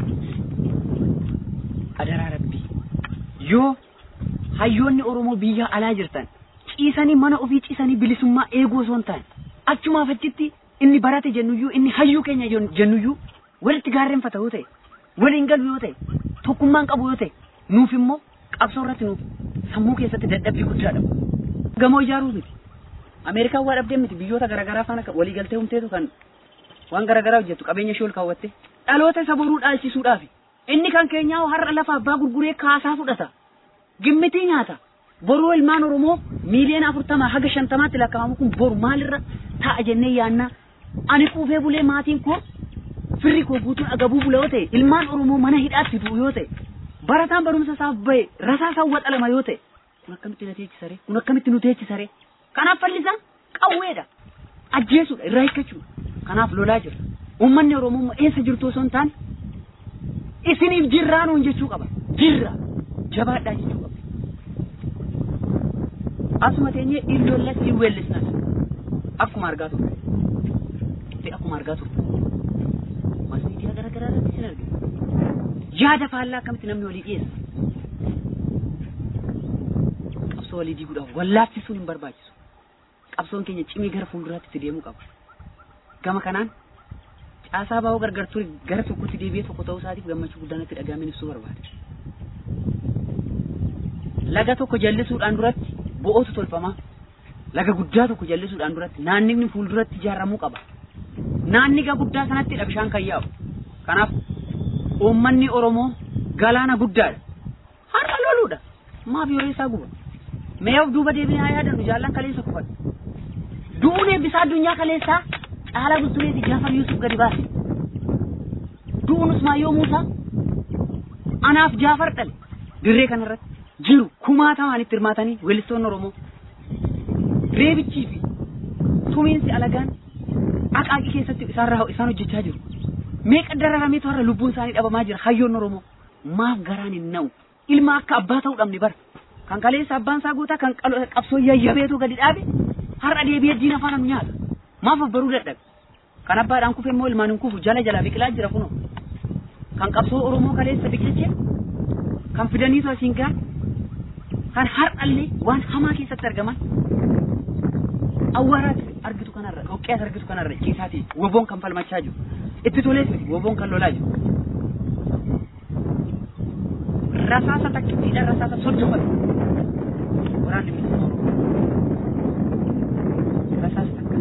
adaraa rabbii yoo hayyoonni Oromoo biyya alaa jirtan ciisanii mana ofii ciisanii bilisummaa eeguu osoo hin taane achumaaf achitti inni barate jennuyyuu inni hayyuu keenya jennuyyuu walitti gaarreenfata yoo ta'e waliin galu yoo ta'e tokkummaan qabu yoo ta'e nuuf immoo qabsoo irratti nuuf sammuu keessatti dadhabbii guddaadha. Gamoo ijaaruu miti. Ameerikaan waa dhabdee miti biyyoota garaagaraa faana walii galtee humteetu kan waan garaagaraa hojjettu qabeenya ishee ol kaawwatte dhaloota isa boruu dhaalchisuudhaaf inni kan keenyaa har'a lafa abbaa gurguree kaasaa fudhata. gimmitii nyaata boruu ilmaan oromoo miiliyoona afurtama haga shantamaatti lakkaa'amu kun boru maalirra ta'a jennee yaanna ani quufee bulee maatiin koo firri koo guutuun agabuu bula yoo ta'e ilmaan oromoo mana hidhaatti du'u yoo ta'e barataan barumsa isaaf bahe rasaa isaa waxalama yoo ta'e kun akkamitti na teechisare kun akkamitti nu teechisare kanaaf fallisaan qawweedha ajjeesuudha irraa hiikkachuudha kanaaf lolaa jira uummanni oromoo eessa jirtu osoo hin taane isiniif jirraa nuun jechuu qaba jirra jabaadhaa jechuu qaba. Asuma teenyee illollas hin weellisnas akkuma argaa turte fi akkuma argaa turte maas miidiyaa garaa garaa irratti sin argina. Yaada faallaa akkamitti namni walii dhiyeessa. Qabsoo walii diiguudhaaf wallaaffisuun hin barbaachisu. Qabsoon keenya cimee gara fuulduraatti itti deemuu qaba. Gama kanaan caasaa baa'oo gargar ture gara tokkotti deebi'ee tokko ta'uu isaatiif gammachuu guddaan itti dhagaameen ibsuu barbaade. laga tokko jallisuudhaan duratti bo'ootu tolfama. Laga guddaa tokko jallisuudhaan duratti naannifni fuulduratti ijaaramuu qaba. Naanniga guddaa sanattidha bishaan kan yaa'u. Kanaaf uummanni Oromoo galaana guddaadha. Har'a loluudha. Maaf yeroo isaa guba. Mee of duuba deebinee haa yaadannu jaallan kaleessa kufadhu. Du'uun eebbisaa addunyaa kaleessaa caalaa bultumeeti Jaafar Yuusuf gadi baase. Du'uun Usmaayyoo Muusaa anaaf Jaafar dhale dirree kanarratti jiru kumaatamaan itti hirmaatanii weellistoonni Oromoo. Reebichii fi tumiinsi alagaan aqaaqii keessatti isaarraa isaan hojjechaa jiru. Meeqa dararameetu har'a lubbuun isaanii dhabamaa jira hayyoon Oromoo. Maaf garaan hin na'u. Ilma akka abbaa ta'uu dhabne bara. Kan kaleessa abbaan isaa guutaa kan qabsoo yayyabeetu gadi dhaabe har'a deebi'ee diina afaan nu nyaata. Maaf of baruu dadhabe. Kan abbaadhaan kufe immoo ilmaan hin kufu jala jalaa biqilaa jira kunoo. Kan qabsoo Oromoo kaleessa biqilchee kan fidaniitu asiin gahan kan har'allee waan hamaa keessatti argaman awwaaraatti argitu kanarra dhoqqeas argitu kanarra ciisaatii woboon kan falmachaa jiru itti tolees miti woboon kan lolaa jiru rasaasa takkittiidha rasaasa soddoma waraanni bilisummaa Oromoo rasaasa takka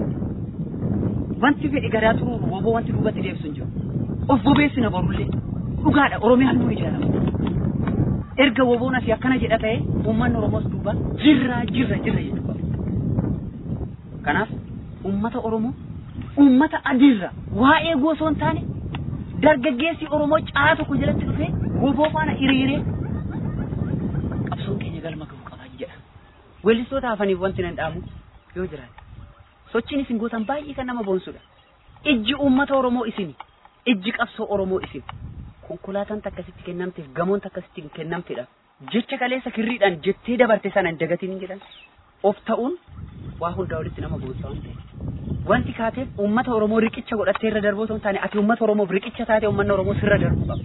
wanti fedhi garaa turuu woboo wanti duubatti deebisu hin jiru of bobeessina borullee dhugaadha oromiyaan nu ijaarama erga woboon asii akkana jedha ta'e uummanni oromoos duuba jirra jirra jirra jedhu qaba kanaaf uummata oromoo uummata adiirra waa'ee goosoo hin taane dargaggeessi oromoo caa tokko jalatti dhufee woboo faana hiriiree qabsoon keenya galma gahu qabaa jedha weellistoota hafaniif wanti nan dhaamu yoo jiraate sochiin isin gootan baay'ee kan nama boonsudha ijji uummata oromoo isini ijji qabsoo oromoo isin konkolaataan takkasitti kennamteef gamoon takkasitti kennamtedha jecha kaleessa kirriidhaan jettee dabarte sana hin dagatiin jedhan of ta'uun waa hundaa walitti nama boonsa waan ta'e wanti kaateef uummata oromoo riqicha godhattee irra darboo ta'uu taane ati uummata oromoof riqicha taate uummanni oromoo sirra darbuu qaba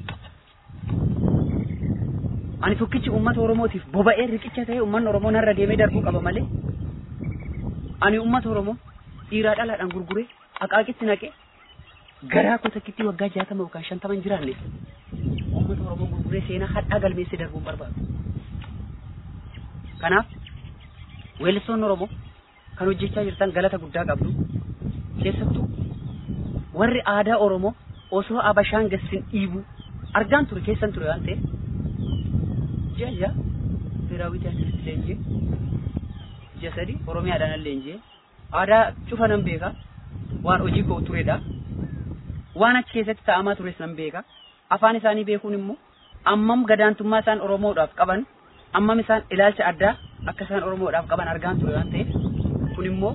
ani tokkichi uummata oromootiif boba'ee riqicha ta'e uummanni oromoo narra deemee darbuu qaba malee ani uummata oromoo dhiiraa dhalaadhaan gurguree aqaaqitti naqee garaa koo takkitti waggaa jaatama yookaan shantama hin jiraanne uummata oromoo gurguree seenaa hadhaa galmeessee darbuun barbaadu. Kanaaf weellistoonni oromoo kan hojjechaa jirtan galata guddaa qabdu keessattuu warri aadaa oromoo osoo abashaan gassin dhiibu argaan ture keessan ture waan ta'eef ji'a ji'a biraawwii taasisitti leenjee ji'a sadi oromiyaadhaan leenjee aadaa cufa nan beeka waan hojii koo turedha waan achi keessatti ta'amaa tures nan beeka afaan isaanii beekuun immoo ammam gadaantummaa isaan oromoodhaaf qaban ammam isaan ilaalcha addaa akka isaan oromoodhaaf qaban argaan ture waan ta'eef kun immoo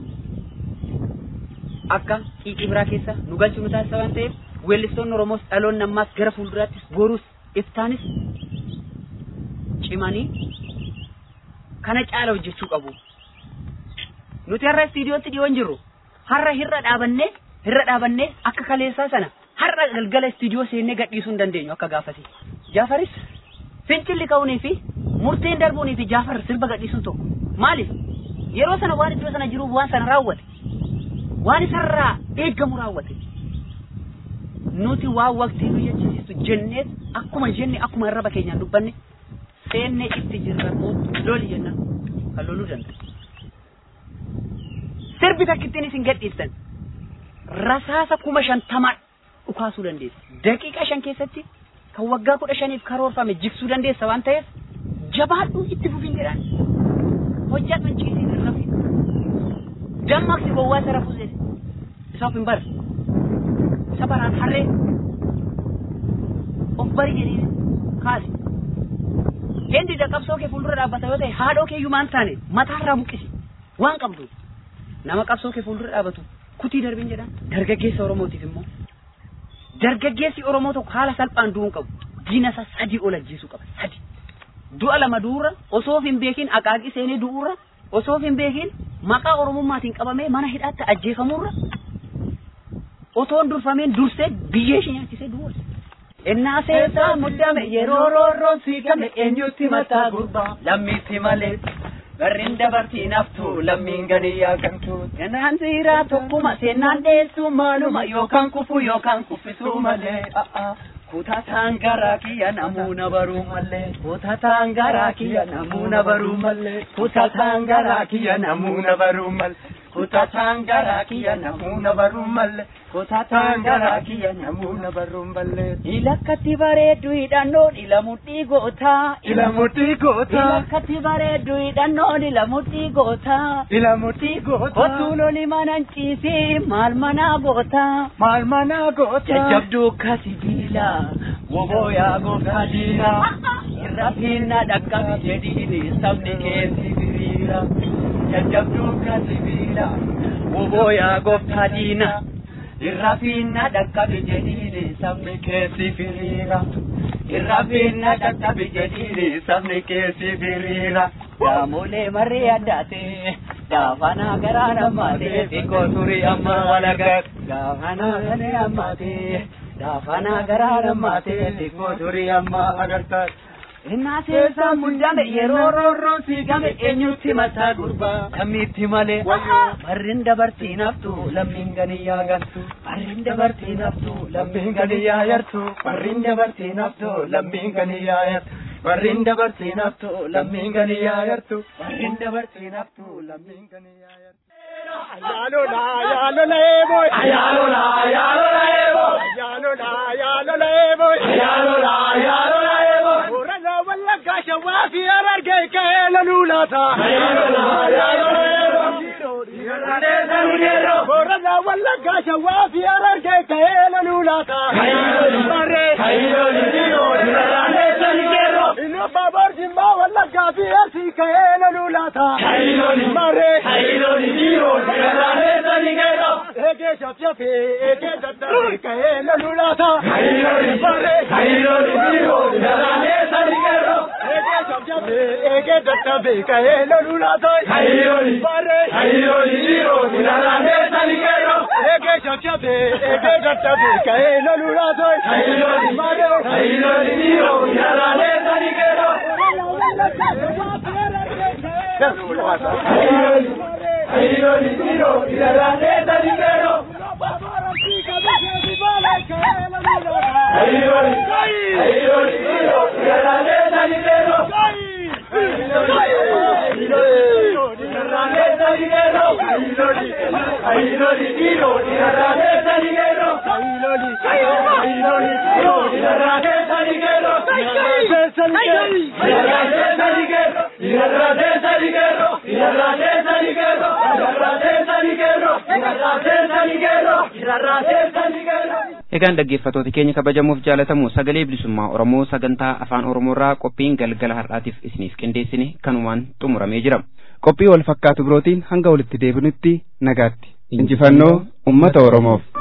akka qiiqii biraa keessa nu galchuu nu taasisa waan ta'eef weellistoonni oromoos dhaloonni ammaas gara fuulduraattis boruus iftaanis cimanii kana caala hojjechuu qabu. Nuti har'a istiidiyootti dhiyoon jirru har'a hirra dhaabannee hirra dhaabannee akka kaleessaa sana har'a galgala istiidiyoo seennee gadhiisuu hin dandeenyu akka gaafasi. Jaafaris fincilli ka'uunii fi murteen darbuunii fi jaafar sirba gadhiisuun tokko maaliif yeroo sana waan iddoo sana jiruuf waan sana raawwate waan isarraa eeggamu raawwate nuti waan waqtii nu jechisiistu jennees akkuma jenne akkuma arraba keenyaan dubbanne seennee itti jirra loli jenna kan loluu danda'a. Sirbi takkittiin isin gadhiistan rasaasa kuma shantamaa dhukaasuu dandeessa. Daqiiqa shan keessatti kan waggaa kudha shaniif karoorfame jigsuu dandeessa waan ta'eef jabaadhuu itti fufin jedhaan hojjaa manciisii irra fi dammaqsi gowwaa isa rafuu isaaf hin bara isa baraan harree of bari jedhee kaase. Hendi da qabsoo kee fuuldura dhaabbata yoo ta'e haadhoo kee iyyuu maan taane mataarraa buqqisi waan qabdu nama qabsoo kee fuuldura dhaabbatu kutii darbiin jedhan dargaggeessa Oromootiif immoo dargaggeessi Oromoo tokko haala salphaan du'uu qabu diina isaa sadii ol ajjeesuu qaba sadi du'a lama du'uura osoo hin beekin aqaaqii seenee du'uura osoo hin beekin maqaa Oromummaatiin qabamee mana hidhaatti ajjeefamuurra otoon durfameen dursee biyyee ishee nyaachisee du'uura. Innaa seesaa muddame yeroo roorroon siigame eenyutti mataa gurbaa lammiitti malee. Garriin dabartii naftu lammiin gadi yaagamtu. Innaan siiraa tokkuma seenaan dheessuu maaluma yookaan kufu yookaan kuffisuu malee. kutataan garaa kiyya namuuna baruu mallee kutataan garaa kiyya namuuna baruu mallee kutataan garaa kiyya namuuna baruu mallee kutataan garaa kiyya namuuna baruu mallee kutataan garaa kiyya namuuna baruu mallee. Ilakkatti bareeddu hidhannoon ila mudhii gootaa. Ila mudhii gootaa. Ilakkatti bareeddu hidhannoon ila mudhii gootaa. Ila mudhii gootaa. Kottuu loli manan ciisee maal manaa gootaa. Maal manaa gootaa. Jajjabduu akka sibiilaa. Wobooyaa gooftaa diinaa. Irra fiinna dhaqqabi jedhiini sabni keessi biriira. Jajjabduu akka sibiilaa. Wobooyaa gooftaa diinaa. Irra fiinna dhaqqabi jedhiini sabni keessi biriira. Irra fiinna dhaqqabi jedhiini sabni keessi biriira. Daamolee marree addaatee daafanaa garaa nammaatee xiqqoo turii amma walagat. Daafanaa galee ammaatee daafanaa garaa nammaatee xiqqoo turii amma agartaa. Innaa seesaan muddame yeroo roorroon siigame eenyutti mataa gurbaa Kamitti malee barrin dabartiin haftu lammiin ganiyyaa gartu barrin dabartiin haftu lammiin ganiyyaa yartu barrin dabartiin haftu lammiin ganiyyaa yartu barrin dabartiin haftu lammiin ganiyyaa yartu barrin dabartiin haftu lammiin ganiyyaa yartu. Ayalola, ayalola, boy. Ayalola, ayalola, boy. Ayalola, ayalola, boy. Ayalola, ayalola, boy. Orala walla gasha wafi ararge kaela lulata. Ayalola, ayalola, boy. Orala walla gasha wafi ararge kaela lulata. Ayalola, mare. Ayalola, dino, dirane sanigero. Ino babar jimba walla gafi arsi kaela lulata. Ayalola, mare. Ayalola, dino, Ege shafyafe, ege daddabe, kaela lulata. Hayroli bare, hayroli biro, darane sanigero. Ege shafyafe, ege daddabe, kaela lulata. Hayroli bare, hayroli biro, darane sanigero. Ege shafyafe, ege daddabe, kaela lulata. Hayroli bare, hayroli biro, darane sanigero. Hayroli Ayroli tiro, tirarane taligero. Ayroli, ayroli tiro, tirarane taligero. Tirarane taligero. Ayroli tiro, tirarane taligero. Ayroli, ayroli tiro, tirarane taligero. Tirarane taligero. Tirarane taligero. Tirarane taligero. Egaan dhaggeeffattoota keenya kabajamuuf jaalatamu sagalee bilisummaa Oromoo sagantaa afaan Oromoorraa qophiin galgala har'aatiif isiniif qindeessine kanumaan xumuramee jira. Qophii wal fakkaatu birootiin hanga walitti deebinutti nagaatti. Injifannoo uummata Oromoof.